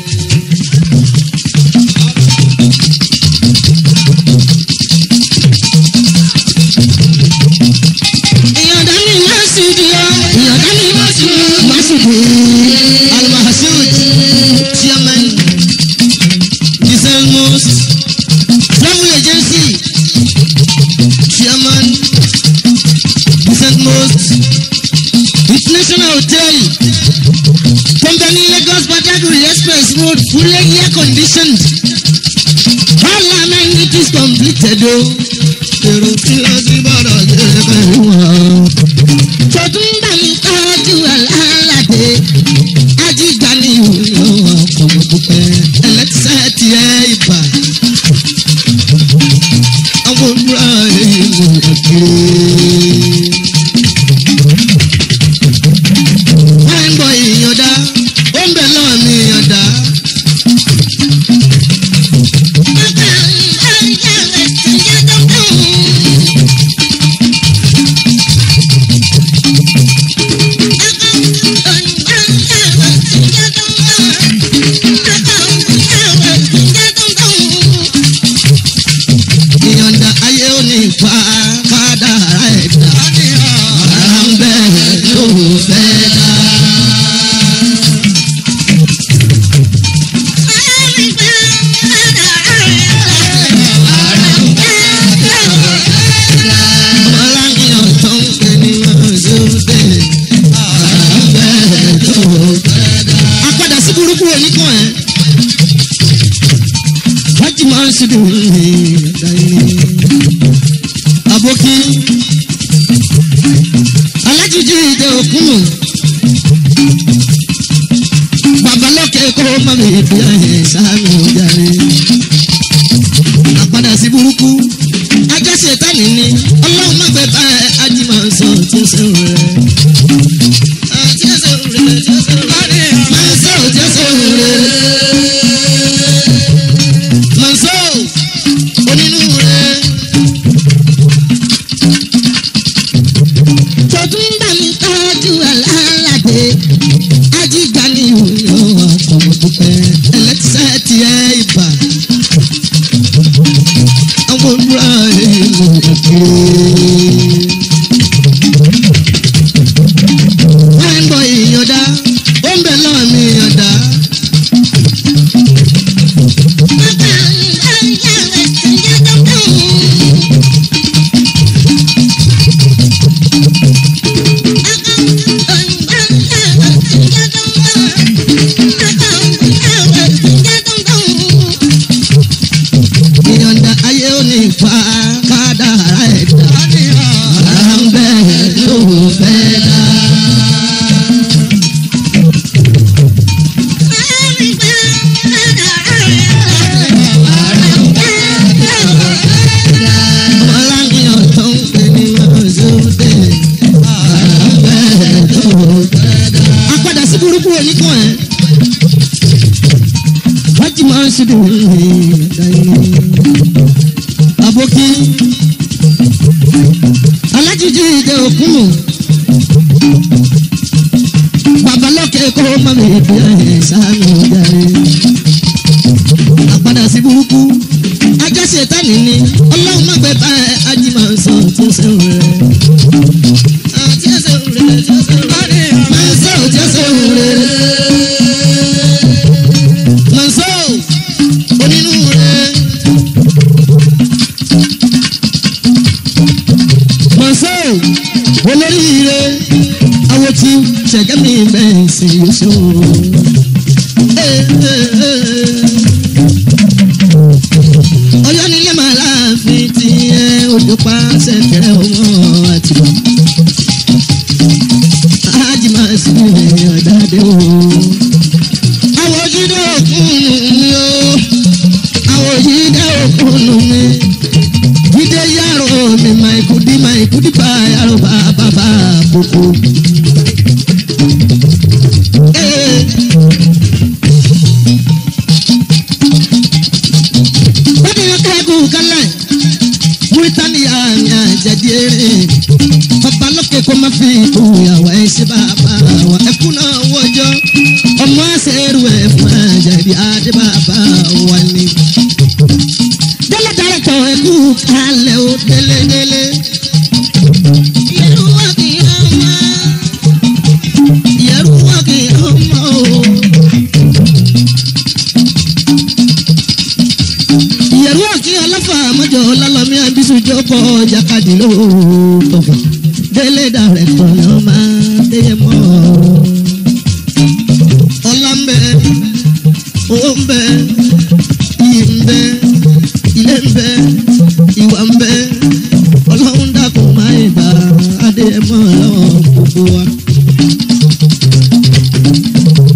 ìyọ̀dá mi máa sì di ọ́ ìyọ̀dá mi máa sì máa sì di almahasud chairman diselmos travel agency chairman diselmos international hotel company lagos badagry express road fully air conditioned all amenities completed o. èrò tí lọ sí bọ́dọ̀ ṣe fẹ́ wọ́n. tọdún bá mi tọ́jú alálàdé ajíjà ní ìwúlò ọkọ̀ mọ̀dúpẹ́ ẹlẹ́tíṣẹ́ ti ẹ̀ ibà àwọn òmùra ìlú ọ̀gbìn. wọ́n ń bọ ìyànda ó ń bẹ̀ lọ́wọ́ mi ìyànda. ìyànda ayé ò ní fa kádàrá ẹ̀dá. ara ń bẹ̀ ló fẹ́ dá. ọlọ́yìn tó ń pè ní ọ̀ṣọ́dẹ. ara ń bẹ̀ ló fẹ́ dá. apádà sí burúkú oníkan ẹ̀. wájú máa ń ṣe dùn ní ẹ̀dá yìí. àbókí alájíjí ìdè òkúnnù babalọ́kẹ́ kó má mi fi ẹ̀yẹ sáàmì ojàre àpadà sí burúkú ajásí ìtàní ni ọlọ́run má gbẹ bá ẹ ajímọ̀ sọ tí ó sẹ́wọ̀n rẹ̀. Tí ó sẹ́wọ̀n rẹ̀, tí ó sẹ́wọ̀n rẹ̀. Máa sọ tí ó sẹ́wọ̀n rẹ̀. Máa sọ onínú rẹ̀. tọdún bá mi tọ́jú alálàdé ajígbà ní ìwúlò ọ̀pọ̀mọ̀dúpẹ́ ẹlẹ́tíṣẹ́ ti ẹ̀ ibà àwọn olùrà ìlú ọ̀gbìn. wọ́n ń bọ ìyànda ó ń bẹ̀ lọ́wọ́ mi ìyànda. ìyànda ayé ò ní fa kádàrá ẹ̀dá. ara ń bẹ̀ ló fẹ́ dá. ọlọ́yìn tó ń pè ní ọ̀ṣọ́dẹ. ara ń bẹ̀ ló fẹ́ dá. apádà sí burúkú oníkan ẹ̀. wájú máa ń ṣe dùn ní ẹ̀dá yìí. àbókí alájíjí ìdè òkúnnù babalọ́kẹ́ kó má mi fi ẹ̀yẹ sáàmì ojàre àpadà sí burúkú ajásí ìtàní ni ọlọ́run má gbẹ bá ẹ ajímọ̀ sọ tí ó sẹ́wọ̀n rẹ̀. Tí ó sẹ́wọ̀n rẹ̀, tí ó sẹ́wọ̀n rẹ̀. Máa sọ tí ó sẹ́wọ̀n rẹ̀. Máa sọ onínú rẹ̀. Mọ̀sọ́ olóríire àwọn tí ṣẹ̀gẹ́mì bẹ́ẹ̀ sì ṣó. Ọyọ́ nílé màá láàfin tí ẹ ojú pa ṣẹ̀kẹ̀rẹ̀ ọmọ àtìmọ́. Ájì máa sì ní ọ̀dàdé o. Àwọn ojúdé òkun mi o. Àwọn ojúdé òkun mi jíde yàrá mi máa ikú dí máa ikú dí bá yàrá bá bàbá àbùkù. bákan yóò kẹ́kọ̀ọ́ kálẹ̀ múrítàníyà mi àjẹdí eré bàbá lókè kó má fi ìyàwó ẹ̀ ṣe bàbá wa ẹkú náà wọ́jọ́ ọmọ àṣẹrù ẹ̀ fún àjẹdí adé bàbá wa ni délé dárẹ́tọ̀ ẹ̀kú kalẹ̀ ó délé délé. Ìyẹ̀rù wà kì í ọmọ. Ìyẹ̀rù wà kì í ọmọ o. Ìyẹ̀rù wà kì í ọlọ́fà mọ́jọ lọ́lọ́mí àbísù jókòó jákàdì lóòótọ́. Délé dárẹ́tọ̀ ló máa déyẹ mọ́. Ọlá ń bẹ, owó ń bẹ, iyì ń bẹ ilé ń bẹ ìwà ń bẹ ọlọ́run dàkún máa ń bá adé mọ́ lọ́wọ́ gbogbo wa.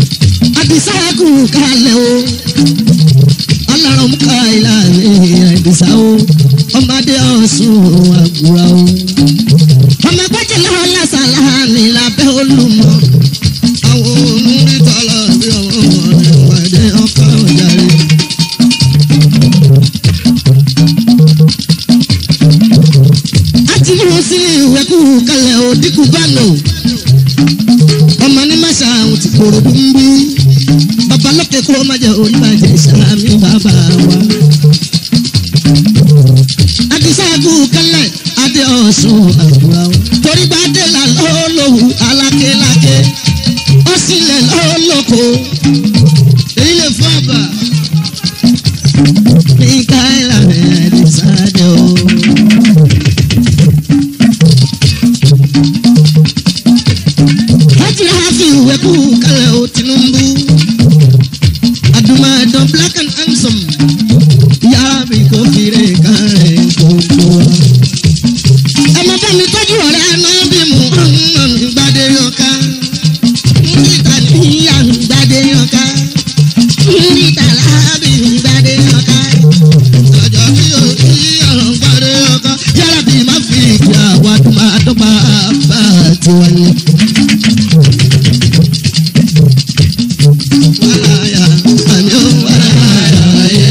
ẹkú kalẹ̀ o ọlọ́run mú ká ìlànà ìdìsá o ọmọdé ọ̀sùn àgùrà o ọmọ gbọ́dọ̀ lọ́wọ́ lásàlá mi lábẹ́ olùmọ̀ àwọn olórí tọ́lá bí ọmọ rẹ̀ wáyé ọkọ̀ ọ̀járe. àti mú sí ìwé kú kalẹ̀ ò dínkù bá lò ọmọ ní màṣà àwọn ti kúrò bí ń bí bàbá lókè kó má jẹ oníbàjẹ́ ìsàlámì bàbá wa. àdìsáàgù kalẹ̀ adé ọ̀sùn àbúrò àwọn torí bá dé là lọ́ọ́lọ́wù alákéláké ó sì lẹ̀ lọ́ọ́lọ́kọ èyí lè fún àbà. ní káyìlá rẹ̀ àdìsáàjọ. Hajj hafi ìwé kú kalẹ̀ o Tinubu. Adumadun black and handsome. Yàrá mi kò fìrè kárẹ̀ gbogbo wa. Ọmọ bá mi tọ́jú ọ̀rẹ́ náà bí mo ń gbadé yọká. Níta níyà ń gbadé yọká. Níta láàbì ń gbadé yọká. Ọjọ́ bí o ní ọ̀rọ̀ ń gbadé yọká. Yàrá bí má fi ìjà wa tó máa dọ́gba bá tiwa ni. Wàláyà, àmì ó wàláyà yẹ.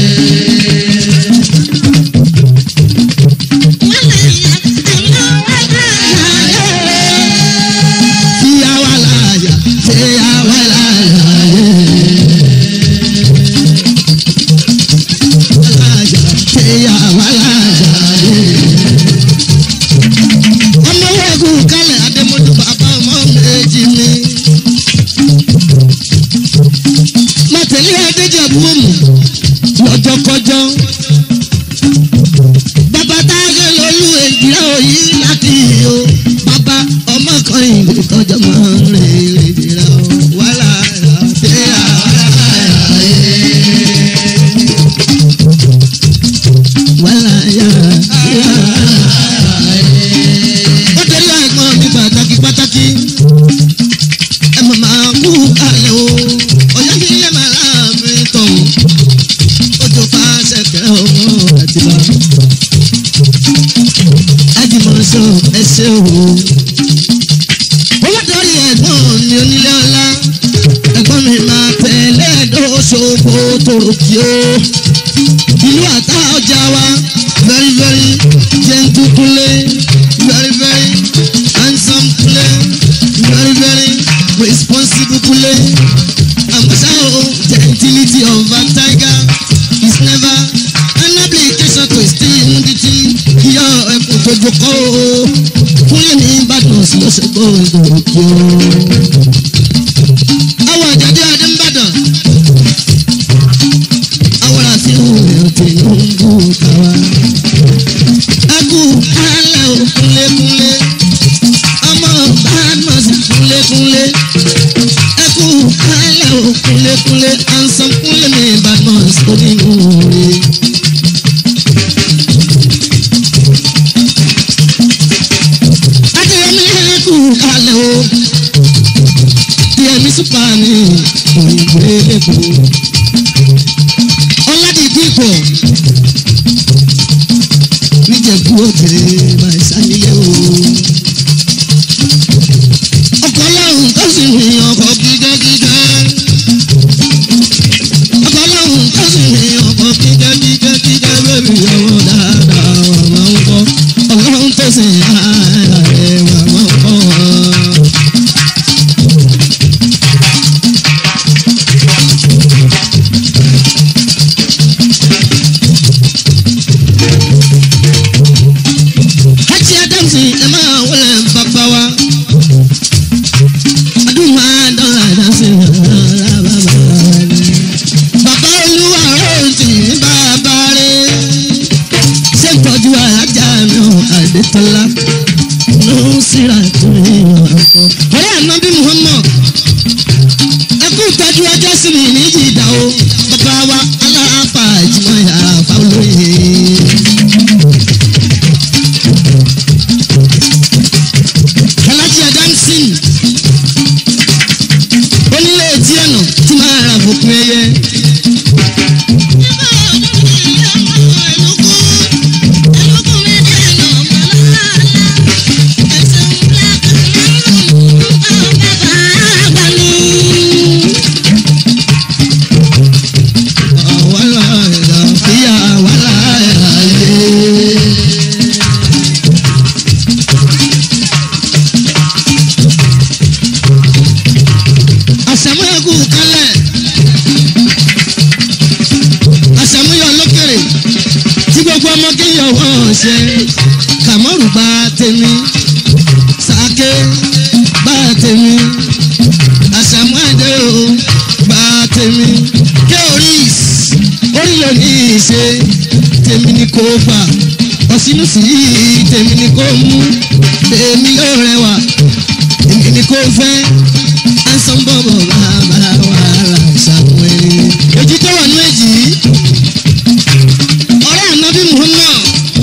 Tíyá wàláyà, tíyá wàláyà yẹ. Wàláyà, tíyá wàláyà yẹ. Ọmọ wẹ́gùn kálẹ̀ Adémọ́jú bàbá ọmọ méjì ni. Màtẹ̀lé Adéjẹ̀bú òmù lọ́jọ́kọjọ́. Bàbá táyé lolú èjìlá òyì láti o. Bàbá ọmọ kan ìlú tọ́jọ́ máa ń rè èjìlá o. Wàhálà ṣe àwàlà yẹ. Wàhálà yà ṣe àwàlà yẹ. Ó torí àgbọn mi pàtàkì pàtàkì. Ẹ mọ̀ máa kú kalẹ̀ o. Ọ̀yá kí ẹ máa láàbìn tọ̀hún. Ojú fàṣẹ kẹ́ ọmọ àti bá. Ajímọ̀sọ ẹsẹ̀ o. Owó torí ẹ̀gbọ́n mi onílé ọlá. Ẹ̀gbọ́n mi máa tẹ̀lé ẹ̀dọ́sọ̀gbò tòrò kí o. Ìlú àtà ọjà wa very very gentle kule very very handsome kule very very responsible kule. Àmọ́ṣá o gentility of a tiger is never an application to steal immunity. Yọ ẹkùn tó jókòó o. Kúnlé ní Ìbàdàn sí lọ́sọ̀gbọ́ ìdòwò kí o. Àwọn àjàdé Adé ń bàdàn àwọn àfihàn rẹ̀ Tinubu tàwa. Ẹkú alẹ́ ò kúnlékúnlé, ọmọ Badmus kúnlékúnlé. Ẹkú alẹ́ ò kúnlékúnlé, ansan kúnlé mi Badmus onínúure. Adéyẹmí ẹkú alẹ́ o, Díẹ̀mí súpà ní òyìnbó ẹlẹ́kọ̀ọ́ ọládìdìpọ̀ níjẹ̀bú òde máa ṣànílẹ̀ o. ọkọ̀ ọlọ́run tó sì rìn ọkọ̀ gígẹ́gígẹ́. ọkọ̀ ọlọ́run tó sì rìn ọkọ̀ gígẹ́gígẹ́ bẹ́ẹ̀ni ọwọ́ dáadáa wà máa ń kọ́. ọlọ́run tó sì rìn ààrẹ wà máa ń kọ́. Hajj Adamsi ẹ máa wọlé bàbá wa. Adúmọ̀ àdán Adamsi ọ̀rọ̀ bàbá wa ni. Bàbá olúwa ròǹtì ní bàbá rẹ̀. Ṣé ìtọ́jú alájà mi ò Adétọ́lá? Ló ń síra tó yíyan àpò. Ọ̀rẹ́ ànábì Muhammad. Ẹ kú ìtọ́jú ọjọ́ sí mi ní ìdá o. Bàbá wa aláàfà ìjùmọ̀ yà fáwọn olóyè. Alájí Adamsin onílé etí ẹ̀nà tí máa ra fòpin ẹyẹ lọ́wọ́ ṣe kàmọ́rù bá tèmi sàké bá tèmi àṣàmúàdé o bá tèmi ké oris orílẹ̀ ní ìṣe tèmi ni kò gbà ọ̀sínú sí tèmi ni kò mú tèmi yóò rẹwà èmi ni kò fẹ́ ẹ̀sán bọ̀bọ̀ bàbá wàhálà ṣàpẹ́ èjì tó wà ní èjì ọ̀rẹ́ ànábì muhammad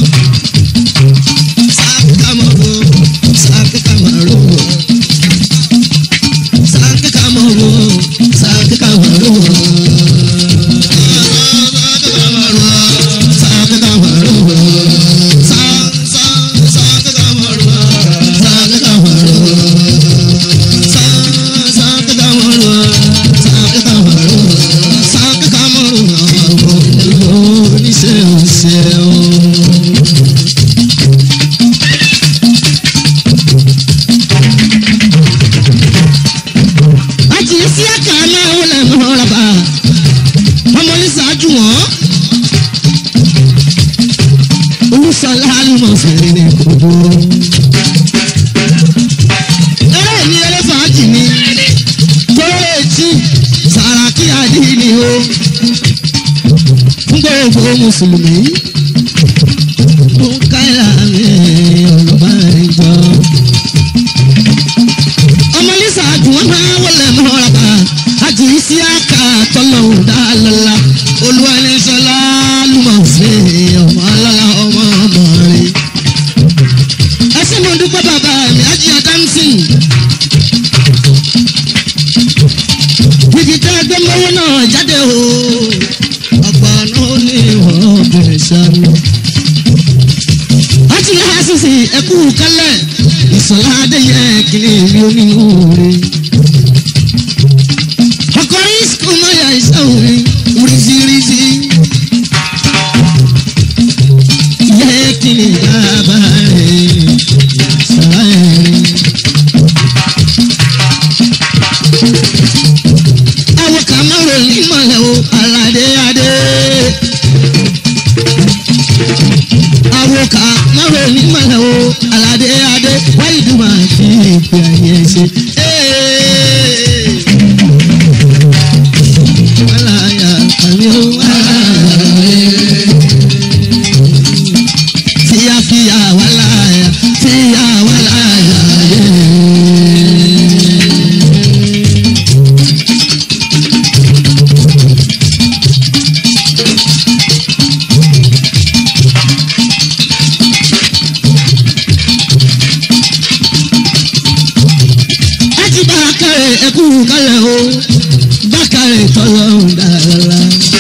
sákàmọ́bọ̀ sákàmọ́rọ̀ sákàmọ́bọ̀ sákàmọ́rọ̀ àti sí àkà náà wọlé mọ́ra bá ọmọ ní ṣáájú wọn. olùsọlá àlùmọ̀ fèrè ní kòkó. eré ní eré fàájì ni tóró etí sàràkí àdínì o fún gbogbo mùsùlùmí. ó ń káyà mi ọ̀rọ̀ bá ń jọ ọmọ lisa àjùwọ̀n máa wọlé mọ́ra bá àjù sí àkà tọ́lọ́hùn dáàlọ́lá olúwanísọ́lá lùmọ̀ fún ọmọ ọlọ́lá ọmọ ọmọ rẹ̀. ẹsẹ̀ mo dúpẹ́ bàbá mi ájí adámsìn. jìjì tẹ́ ẹgbẹ́ mọ́wọ́ náà jáde o ọgbà náà ní ìwọ̀n bẹ̀rẹ̀ sáré láti lè hásìsì ẹkú kálẹ̀ ìsọ̀lá adéyẹ kìlì rí onínúure. ọkọrin sùkúl mọ́yà ìṣàwòrán rízírízí. yẹ kìlì yaba rẹ̀ sọ̀rọ̀ ẹ̀rín. àwọn kàmárò ní mọ̀lẹ́ o aládé adé àwòká máwo ní mọ̀lẹ́ o aládé adé wáyé dùn máa fi ìpè ayé ṣe. Wàláyà àmì ó wàláyà. Fíyàfíyà wàláyà fíyà wàláyà. Láti bá a kárẹ̀ ẹkú kálẹ̀ o, bá kárẹ̀ tọ́lọ́ dáadáa.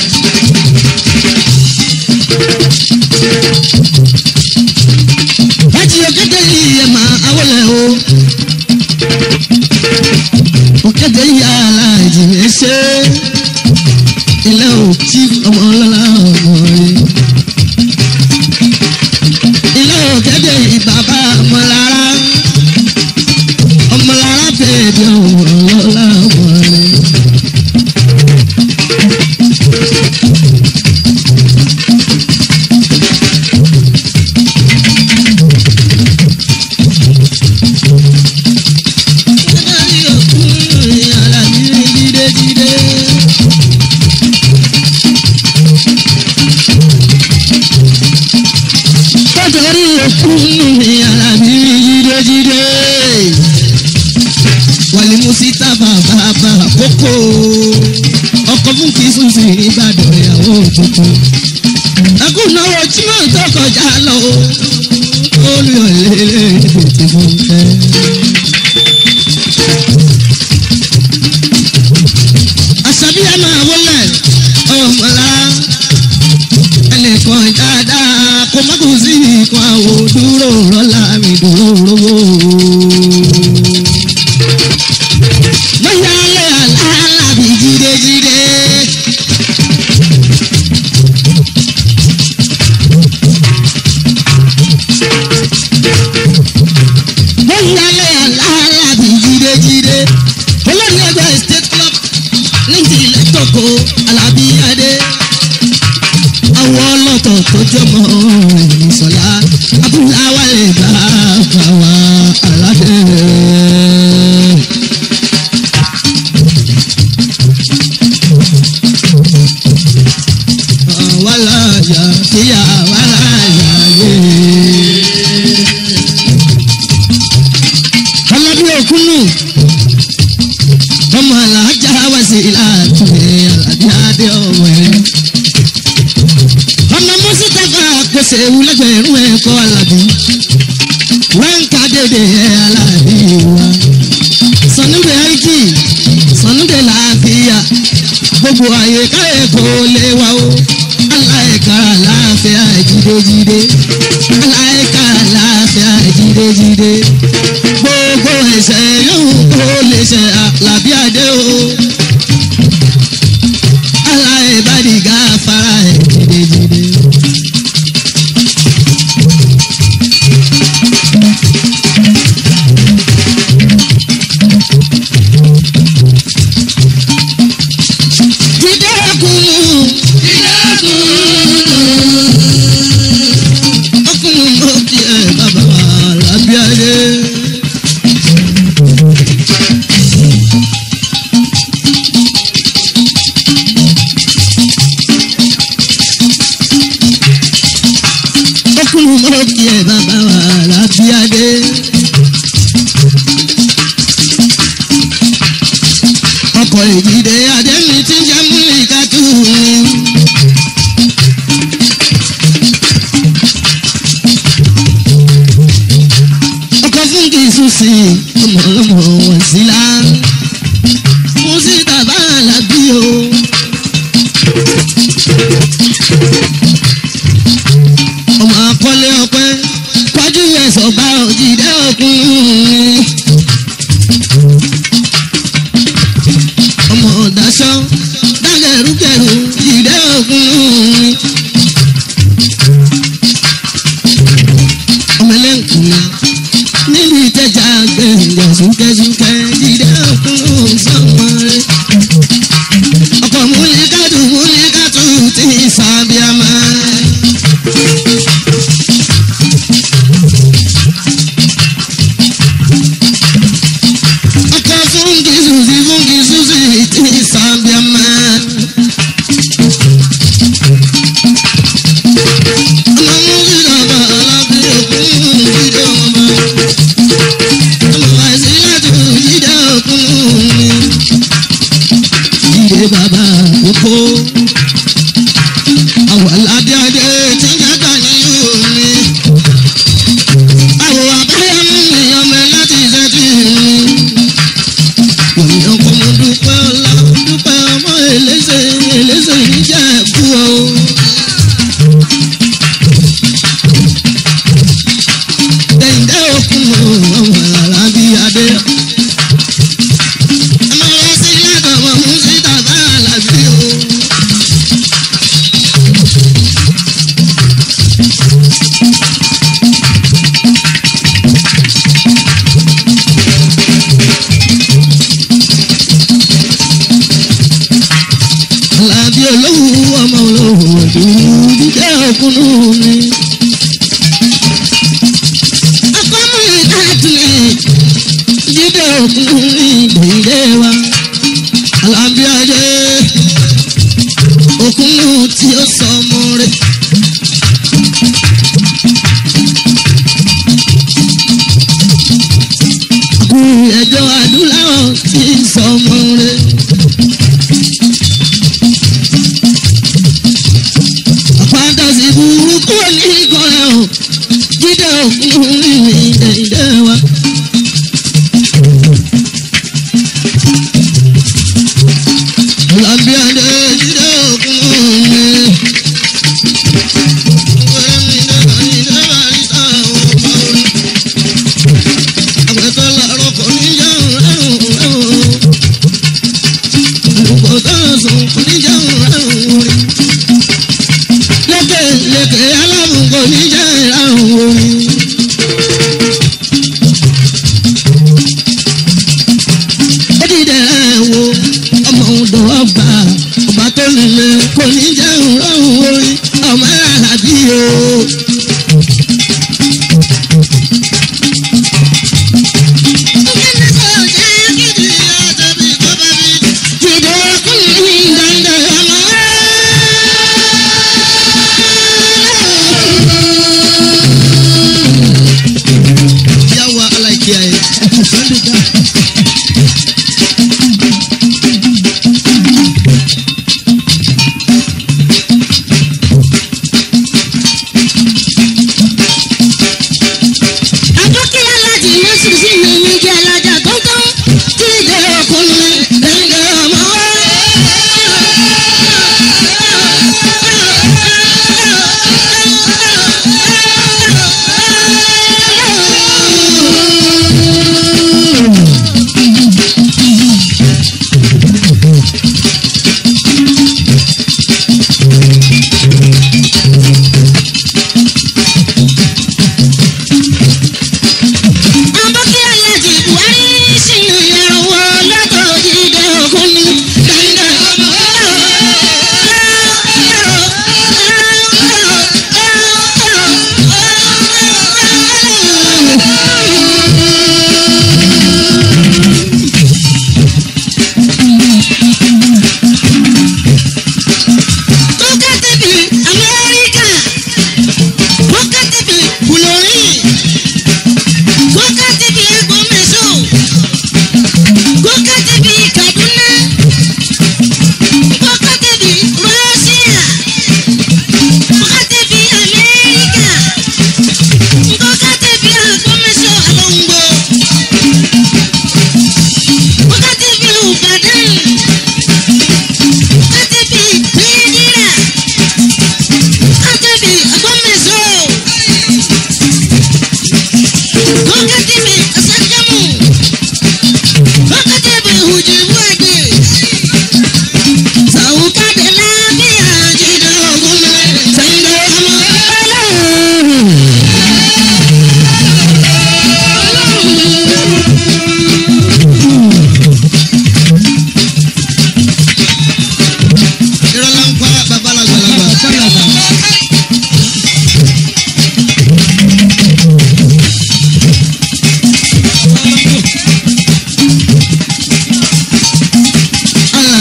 Láti òkété yìí ẹ̀ máa awọ́lẹ̀ o. Òkété yìí aláìjì mi ṣe. Ilé ò tí ọmọ ọlọ́lá ọmọ rẹ̀. Ilé òkété yìí bàbá ọmọlára. Ọmọlára bèbí ọmọ ọlọ́lá ọmọ rẹ̀. Nítorí òkun mi alábí jídéjídé. Wàlí Musita bàbá bàbá kókó. Ọkọ̀ fún kìí sùn sí Ìbàdàn ìyàwó tuntun. Ẹkún náwó tí mò ń tó kọjá lọ. Olùyọ̀lélẹ̀ tètè mú fẹ́. Àṣàbí ẹ máa wọlé ọmọlá ẹnìkan dáadáa kó má kó sí nǹkan àwò dúró rọ́lá mi dúró rówó. Mọ̀yálẹ̀ aláàbí jídéjídé. Mọ̀yálẹ̀ aláàbí jídéjídé. Olórí ẹgbẹ́ state club ní ti ilẹ̀ tókò Alábí Adé àwọn ọlọ́tọ̀ tó jọmọ ìsọ̀lá abúláwá lè bá bàwá aládé. wàláyà kíyà wàláyà yé. ọlọ́dún òkúnnù ọmọ alájà wá sí ìlàtúwẹ̀ aládé adé ọ̀wẹ́ ọmọ mọ́sítàfà pèsè wúlẹ́gbẹ̀rún ẹ̀kọ́ alábí wẹ́ǹkà dédé ẹ̀ alábí wa sọ̀nùdẹ̀ àìkì sọ̀nùdẹ̀ làáfíà gbogbo àyè káyè kò lè wá o aláìka láàfíà jídéjídé aláìka láàfíà jídéjídé gbogbo ẹsẹ̀ yóò kó lè ṣe àlàbí àdé o aláìbádìgá fara ẹ̀ jídéjídé. jídé kùnú ọkùnrin ló ti ẹ̀ bàbá àlàbí àdé. ọkùnrin ló ti ẹ̀ bàbá àlàbí àdé. ọkọ̀ ìdílé adẹ́mi tí ń jẹ́ múlíkà tù mí. ọkọ̀ fún kì í sùn sí ọmọ ọlọ́mọ wọn sí la. mo sì tàbá àlàbí o. ọmọ akọ́lé ọpẹ́ kọjú ẹ̀sọ̀ bá òjìdẹ́ òkun ọmọ ọ̀dàṣọ dágẹ̀rúgẹ̀rú ìdẹ́ ògùn ọmọ ẹlẹ́nkùnrin níbi ìtẹ́jà gbẹ̀ngàn súnkẹ́súnkẹ́ ìdẹ́ ògùn sọ́mọ́rẹ́ ọkọ̀ múlíkàtù múlíkàtù ti sàbíàmá. ọkọ̀ fúnkì sùsì fúnkì sùsì ti sàbíàmá. ọmọ múlí dàbà alábí òkun jíde ọmọ. ọmọ àìsíláàtù jíde òkun mi. jíde bàbá àkókò. àwọn aládé adé tí ń jágbá ní omi. àwọn abáyámú mi ọmọ ẹ láti ṣẹ́tì mi èèyàn kò mọ dúpẹ́ ọlá dúpẹ́ ọmọ elése elése níjà ẹ̀kú o. Dẹ̀yìndé òkun ọmọ alábí adé. Ọmọ wa sí yàtọ̀ ọmọ mú sí tàbá alábí o. Alábí olówó ọmọ olówó ọdún dídé òkúnnú mi. Akọ́mú ìdájúlẹ̀ dídé òkúnnú mi dèdè wa. Alábí adé òkúnnú tí ó sọ ọmọ rẹ̀. Àkú ẹjọ́ adúláwọ̀ tí ń sọ ọmọ rẹ̀. fantasi burúkú ní ìkọlẹ̀ o jíde òkun ní ìdẹ̀dẹ̀ wa. Ọlábíadé jíde òkun ní. Àgbẹ̀tọ́ làárọ̀ kò ní jẹun rárùn rárùn. Àlùkò tó ń sùn kò ní jẹun rárùn rí lékè lékè alábùkọ níjà ìràrùn orin. ó dìde ẹ̀ wo ọmọ ọdọ ọba ọba tó nílé kò ní jẹ́ ìrọ̀rùn orin ọmọ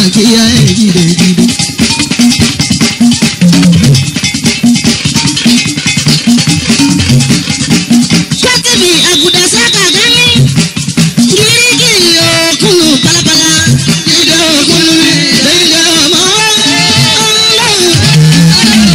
máa kí ẹ jíde jíde. Ṣọ́kìbì àgùdà sábà dání. Gírígírí òkúlù pálapàla. Jíde òkúlù mi, jíde ọmọ ọlọ́run.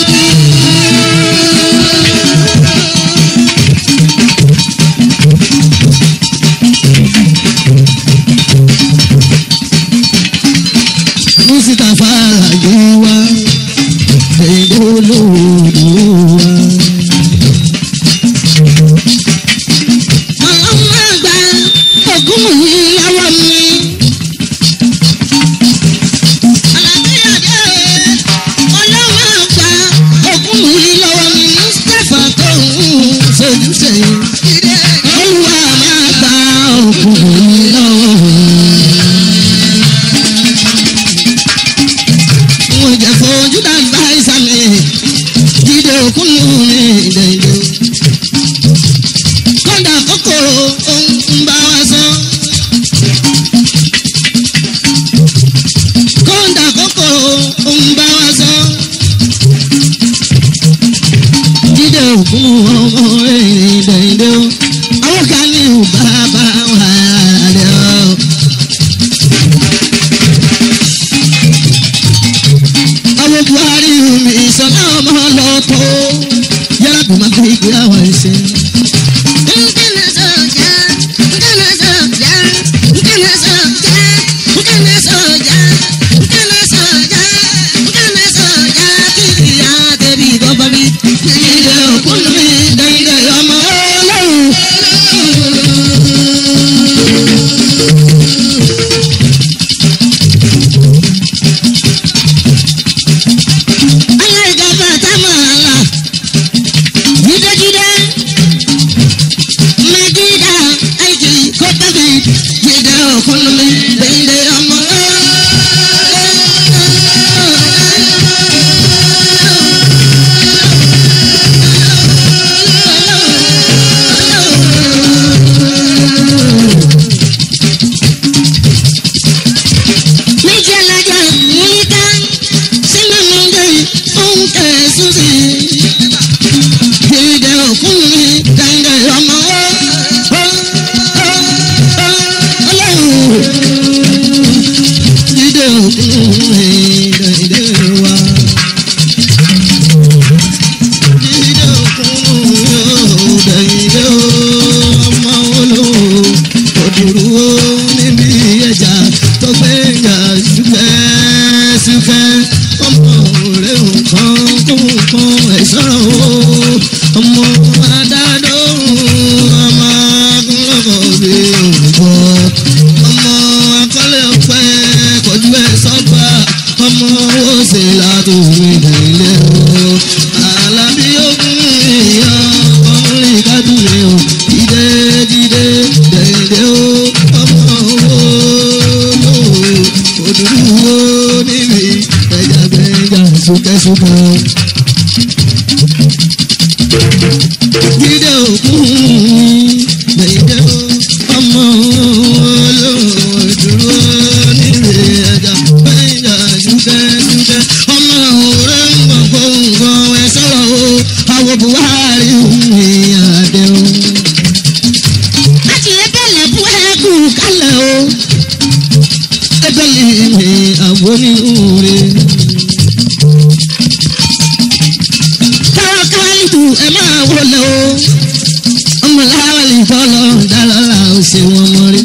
Mustapha Alájọwà èdè olóòdù wa. Ọlọ́run àgbà ògùn yìí lọ́wọ́ mi. Àlàbíyàdé ọlọ́run àgbà ògùn yìí lọ́wọ́ mi. Mustapha tó ń sojú sẹ́yìn. Olúwa máa gba ògùn yìí lọ́wọ́ mi. mo jẹ fojú dàgbà ìsàmì jíde òkúnnù mi dẹ̀dẹ̀. kọ́ńdà kòkòrò ń bá wa sọ. kọ́ńdà kòkòrò ń bá wa sọ. jíde òkúnnù ọmọ rẹ̀ dẹ̀dẹ̀ o. àwọn kan ní bàbá wà rẹ̀ o. àwọn buhari mi sọlá ọmọ lọtọ yàrá bí má fi gbé àwọn ẹsẹ. nkànnà sọjà nkànnà sọjà nkànnà sọjà nkànnà sọjà nkànnà sọjà nkànnà sọjà kìkì yá débi bọ́bá mi. ìdè òkúlù mi dẹ̀yìndẹ̀ ọmọ ọlọ́run. aláìgbàgbà támàlà jídéjídé mẹjídà àìkì kókàbí jídé òkúnlùmí dédé ọmọ. méjì alájà múlíkà sínú mi dé oúnjẹ súnsì. Jíde òkun mi dẹ́ndé ọmọ ọlọ́run. Jíde òkun mi dẹ́ndé wa. Jíde òkun mi dẹ́ndé ọmọ olówó. Òdùrú níbi ẹja tó gbé yà ṣúkẹ́ ṣúkẹ́. Ọmọ rẹ̀ nǹkan kó nǹkan ẹ̀ sọ̀rọ̀ o. Ọmọ adádó ọmọ akúnlọ́kọ̀ bí òrùkọ. Ọmọ akọ́lé ọ̀pẹ kọjú ẹ̀ sọ́gbà. Ọmọ owó ṣe látòwé nílé o. Àlàbí ogun ìyá ọ̀rìn kádùnmí o. Jíde jíde dẹ̀dẹ̀ o. Ọmọ owó lò òdùdú wo níbi ẹja gbẹ̀ngà súkẹ́súkẹ́. Jíde òkun dẹ̀dẹ̀ o. Ọmọ olóòdúró níbi ẹja gbẹ̀ngà súkẹ́súkẹ́. Ọmọ òré ń gbọ̀n kó nǹkan ẹ̀ sọ̀rọ̀ o. Àwọn Buhari ń rìn àdéhùn láti ẹgbẹ́lẹ̀ bú ẹ̀kú kálẹ̀ o. ẹgbẹ́lẹ̀ mi àwọn onírúurú. káwọ́ káwálìtù ẹ máa wọlé o. ọmọ láwàlì fọlọ́ dálọ́lá ó ṣe wọn mọ́rí.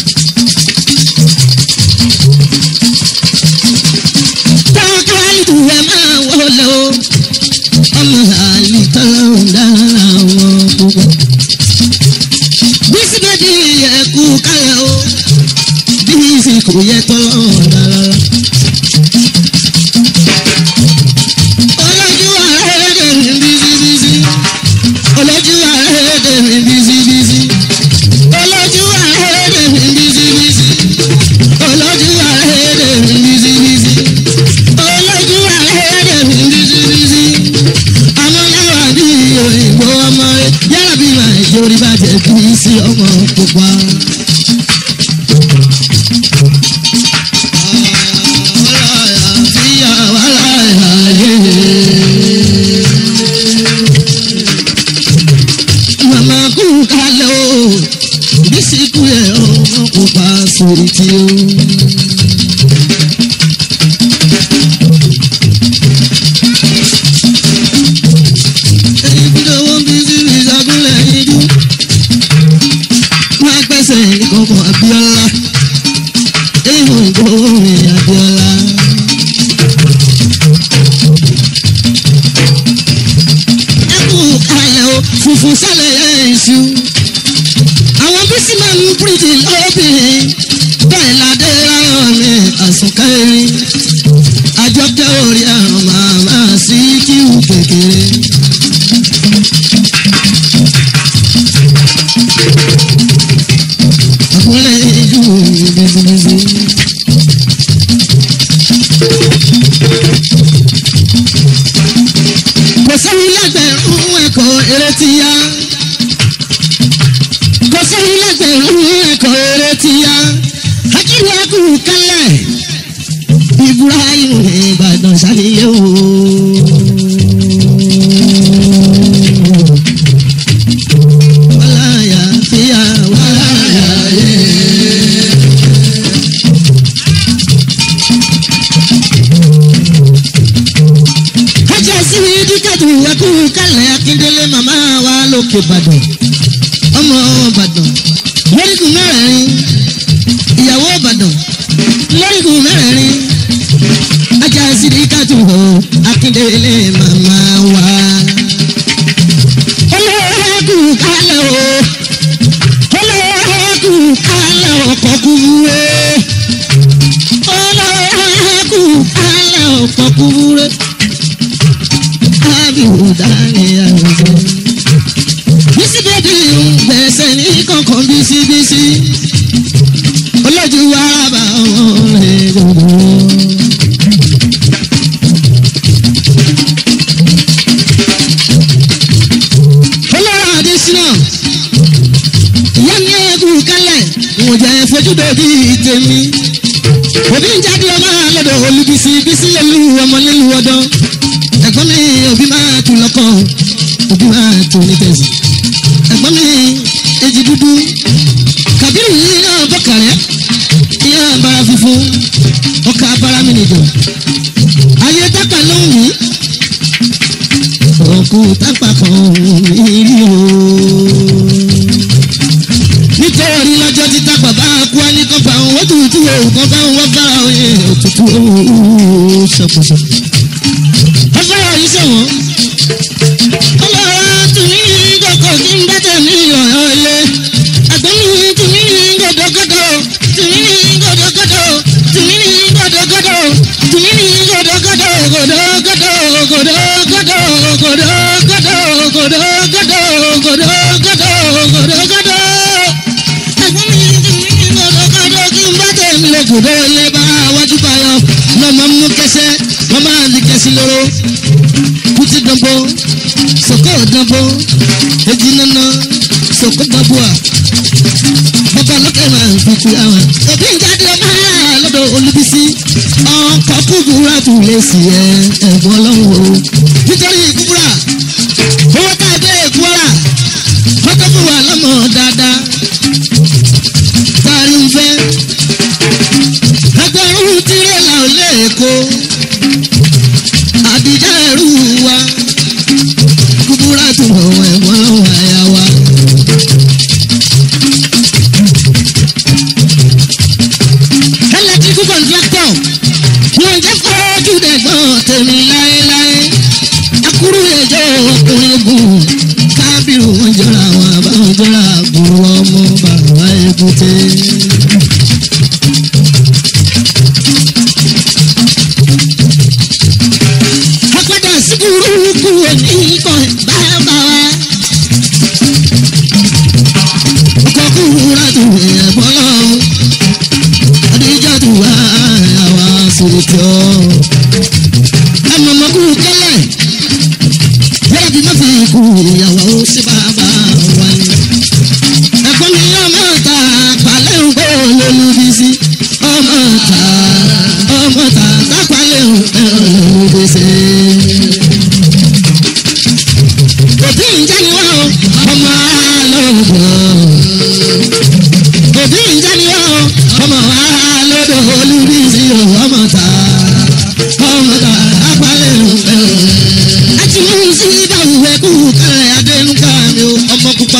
káwọ́ káwálìtù ẹ máa wọlé o. ọmọ láwàlì fọlọ́ dálọ́lá wọn púpọ̀ bísí bẹ́ẹ̀ni ẹ̀kú kálẹ̀ o bísí kò yẹ tọ́lọ́ rárá. olójú àrẹ́dẹ̀ mi bísí bísí olójú àrẹ́dẹ̀ mi bísí bísí olójú àrẹ́dẹ̀ mi bísí bísí olójú àrẹ́dẹ̀ mi bísí bísí olójú àrẹ́dẹ̀ mi bísí bísí àmọ́ yàrá bí òyìnbó ọmọ rẹ yàrá bí màá ìjórí bàjẹ́ bí sí ọmọ pupa. sórí tí ó. èyí bí lówó ń bí síbi ìṣàkúnlẹ̀ yíjú. wọ́n á gbẹ́sẹ̀ ìkọ̀kọ̀ Abíọ́lá. èyí ò ń gbówó mi Abíọ́lá. ẹkú kalẹ̀ o funfun sálẹ̀ ẹ̀ iṣu. àwọn bísí máa ń bíríjì lọ́bìnrin bẹ́ẹ̀ ládé ráyọ̀ mi àsùnkẹ́rin. àjọkẹ́ orí àrùn màmá sí kíwù kékeré. àkúnlẹ̀ ìjú bísíbísí. kò sẹ́yìn lẹ́gbẹ̀rún ẹ̀kọ́ eré ti yá. kò sẹ́yìn lẹ́gbẹ̀rún ẹ̀kọ́ eré ti yá. akíwé ẹkù kálẹ̀. Ibrahim Ìbàdàn ṣàlìyé o. wàláyà fíyà wàláyà yé. kájà sí díkàtù ẹkú kálẹ̀ akíndélé màmá wa lókè ìbàdàn ọmọ ìbàdàn lórígun mẹ́rẹ̀ẹ̀rin ìyàwó ìbàdàn lórígun mẹ́rẹ̀ẹ̀rin ajá sí díkàtù o akíndélé màmá wa. olóòkú kálẹ̀ o olóòkú kálẹ̀ ọkọ̀ kúwúrẹ́ olóòkú kálẹ̀ ọkọ̀ kúwúrẹ́ abihu dani arúgbó. bísí bèbí ń gbẹ̀sẹ̀ ní kankan bísíbísí. olójú wa bá wọn rẹ̀ gbogbo. olórí adésínà ìyá ní ẹ̀kú kálẹ̀ ìwọ̀n jẹ́ fojú bèbí tèmi. òbí ń jáde ọmọ lọ́dọ̀ olùbísí bísí lẹ́lu ọmọ nílùú ọdún ẹ̀gbọ́n mi òbí máa tún lọ́kọ̀ òbí máa tún ní tẹ̀sí. ẹ̀gbọ́n mi èjì dúdú kàbírù yìí náà bọ́kàrẹ́ ìyá bara funfun ọkà bara mi nìjọ. ayé tápà ló ń wí. òkú tápà kan mi rí o. nítorí lọ́jọ́ tí tápà bá kú á ní kọ́pà òun ó tutù òun kan bá wọn bá òye òtútù òun ṣọ̀pọ̀ṣọ̀ ọfọlọ yìí sọ̀wọ́n. ọlọ́wọ́ tùmí kọ̀kọ́ kí n bá tẹ̀mí ọ̀rọ̀ ilé. ẹ̀gbọ́n mi tùmí gòdògòdò tùmí gòdògòdò tùmí gòdògòdò tùmí gòdògòdò gòdògòdò gòdògòdò gòdògòdò gòdògòdò gòdògòdò gòdògòdò. ẹ̀gbọ́n mi tùmí gòdògòdò kí n bá tẹ̀mí lọ́kùnrin ilé bá wájú báyọ̀ lọ́mọ mú kẹsẹ́ wọ́n máa ní kẹsí lóró kùtì dánbó sọ̀kò dánbó èjì nánà sọ̀kò dánbóà bàbá lókè máa ń fi àwọn. òbí ń jáde ọmọ lọ́dọ̀ olùbísí ọkọ̀ kúbúrà tún lè sí ẹ ẹ̀gbọ́n lọ́wọ́ o nítorí kúbúrà owó tá a dé kúbúrà kọ́tọ́ fún wa lọ́mọ dáadáa tá a rí ń fẹ́ ẹgbẹ̀rún tirẹ̀là ò lè kó àbíjà ẹrú wa kúbúrà tó wọ̀ ẹ̀wọ̀n lọ́wọ́ àyà wa. ẹlẹ́tíríkù kọ̀ǹtráktọ̀ wọ́n jẹ́ fọ́ọ́jú dẹ̀gbọ́n tèmi láéláé akúrú ẹjọ́ ọkùnrin gùn kábírù wọn jọra àwọn àbáwọn jọra àbúrò ọmọ bàbá èbúté. apádà sí burúkú oníkan bàbá wa. ọkọ̀ kúrúra tó ẹ̀gbọ́n lọ́wọ́ adija tó wá àwa sòròtò. ẹnu ọmọkú kẹlẹ yẹ́rẹ́ bí má fi kú ìyàwó sí bàbá wa ni. ẹ̀kọ́ mi ọmọ ta palẹ̀ ń gbọ́ lólùbísí ọmọ ta ọmọ ta tápalẹ̀ ń gbọ́ lólùbísí. òbí ń jẹ́ ni wọ́n ọmọ alọ́gbọ̀n òbí ń jẹ́ ni wọ́n ọmọ ọmọdà abalẹ̀ òfẹ́ o. àti mú sí ìdáhùn ẹkú kẹrẹ adẹnuga mi o ọmọ pupa.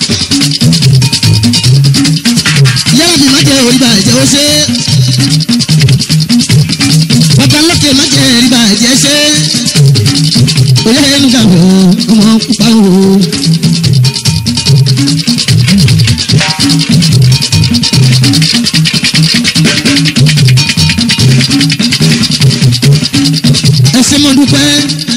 yàrá mi má jẹ orí bàjẹ́ ó ṣe. bàbá lókè má jẹ orí bàjẹ́ ṣe. oyè ẹnuga mi o ọmọ pupa o. ẹsẹ̀ mọ́ dúpẹ́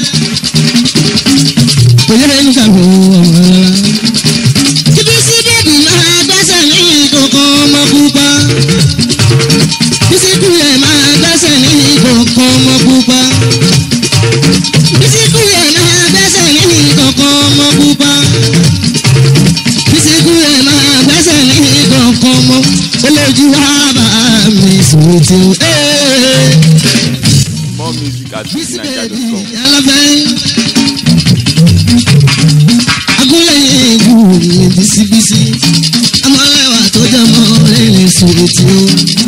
oyè ẹnuga mi o ọmọ rárá. Ibi sí bèbí máa gbẹ́sẹ̀ ní ìkọ̀kọ̀ ọmọ pupa. Bísíkù yẹn máa gbẹ́sẹ̀ ní ìkọ̀kọ̀ ọmọ pupa. Bísíkù yẹn máa gbẹ́sẹ̀ ní ìkọ̀kọ̀ ọmọ pupa. Bísíkù yẹn máa gbẹ́sẹ̀ ní ìkọ̀kọ̀ ọmọ olójú wa bá mi sùn tí o. More music at Bísí bèbí fujininja.com. alábẹ́. agúnlẹ̀ ìlú mi bísíbísí amọ̀lẹ́wà tó jẹ́ mọ́ rìnrìn sùúrù tí ó.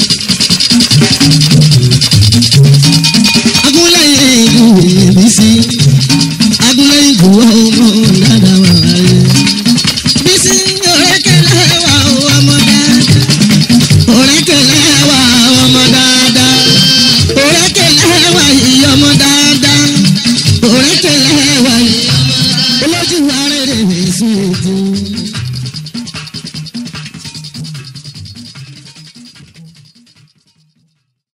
agúnlẹ̀ ìlú mi bísí agúnlẹ̀ ìlú ọmọ dáadáa wà láyé. bísí òrékèlè wà ó ọmọ dáadáa òrékèlè wà ọmọ dáadáa òrékèlè wà yìí ọmọ dáadáa òrékèlè wà yìí olójú wa rere mi sùn ètò.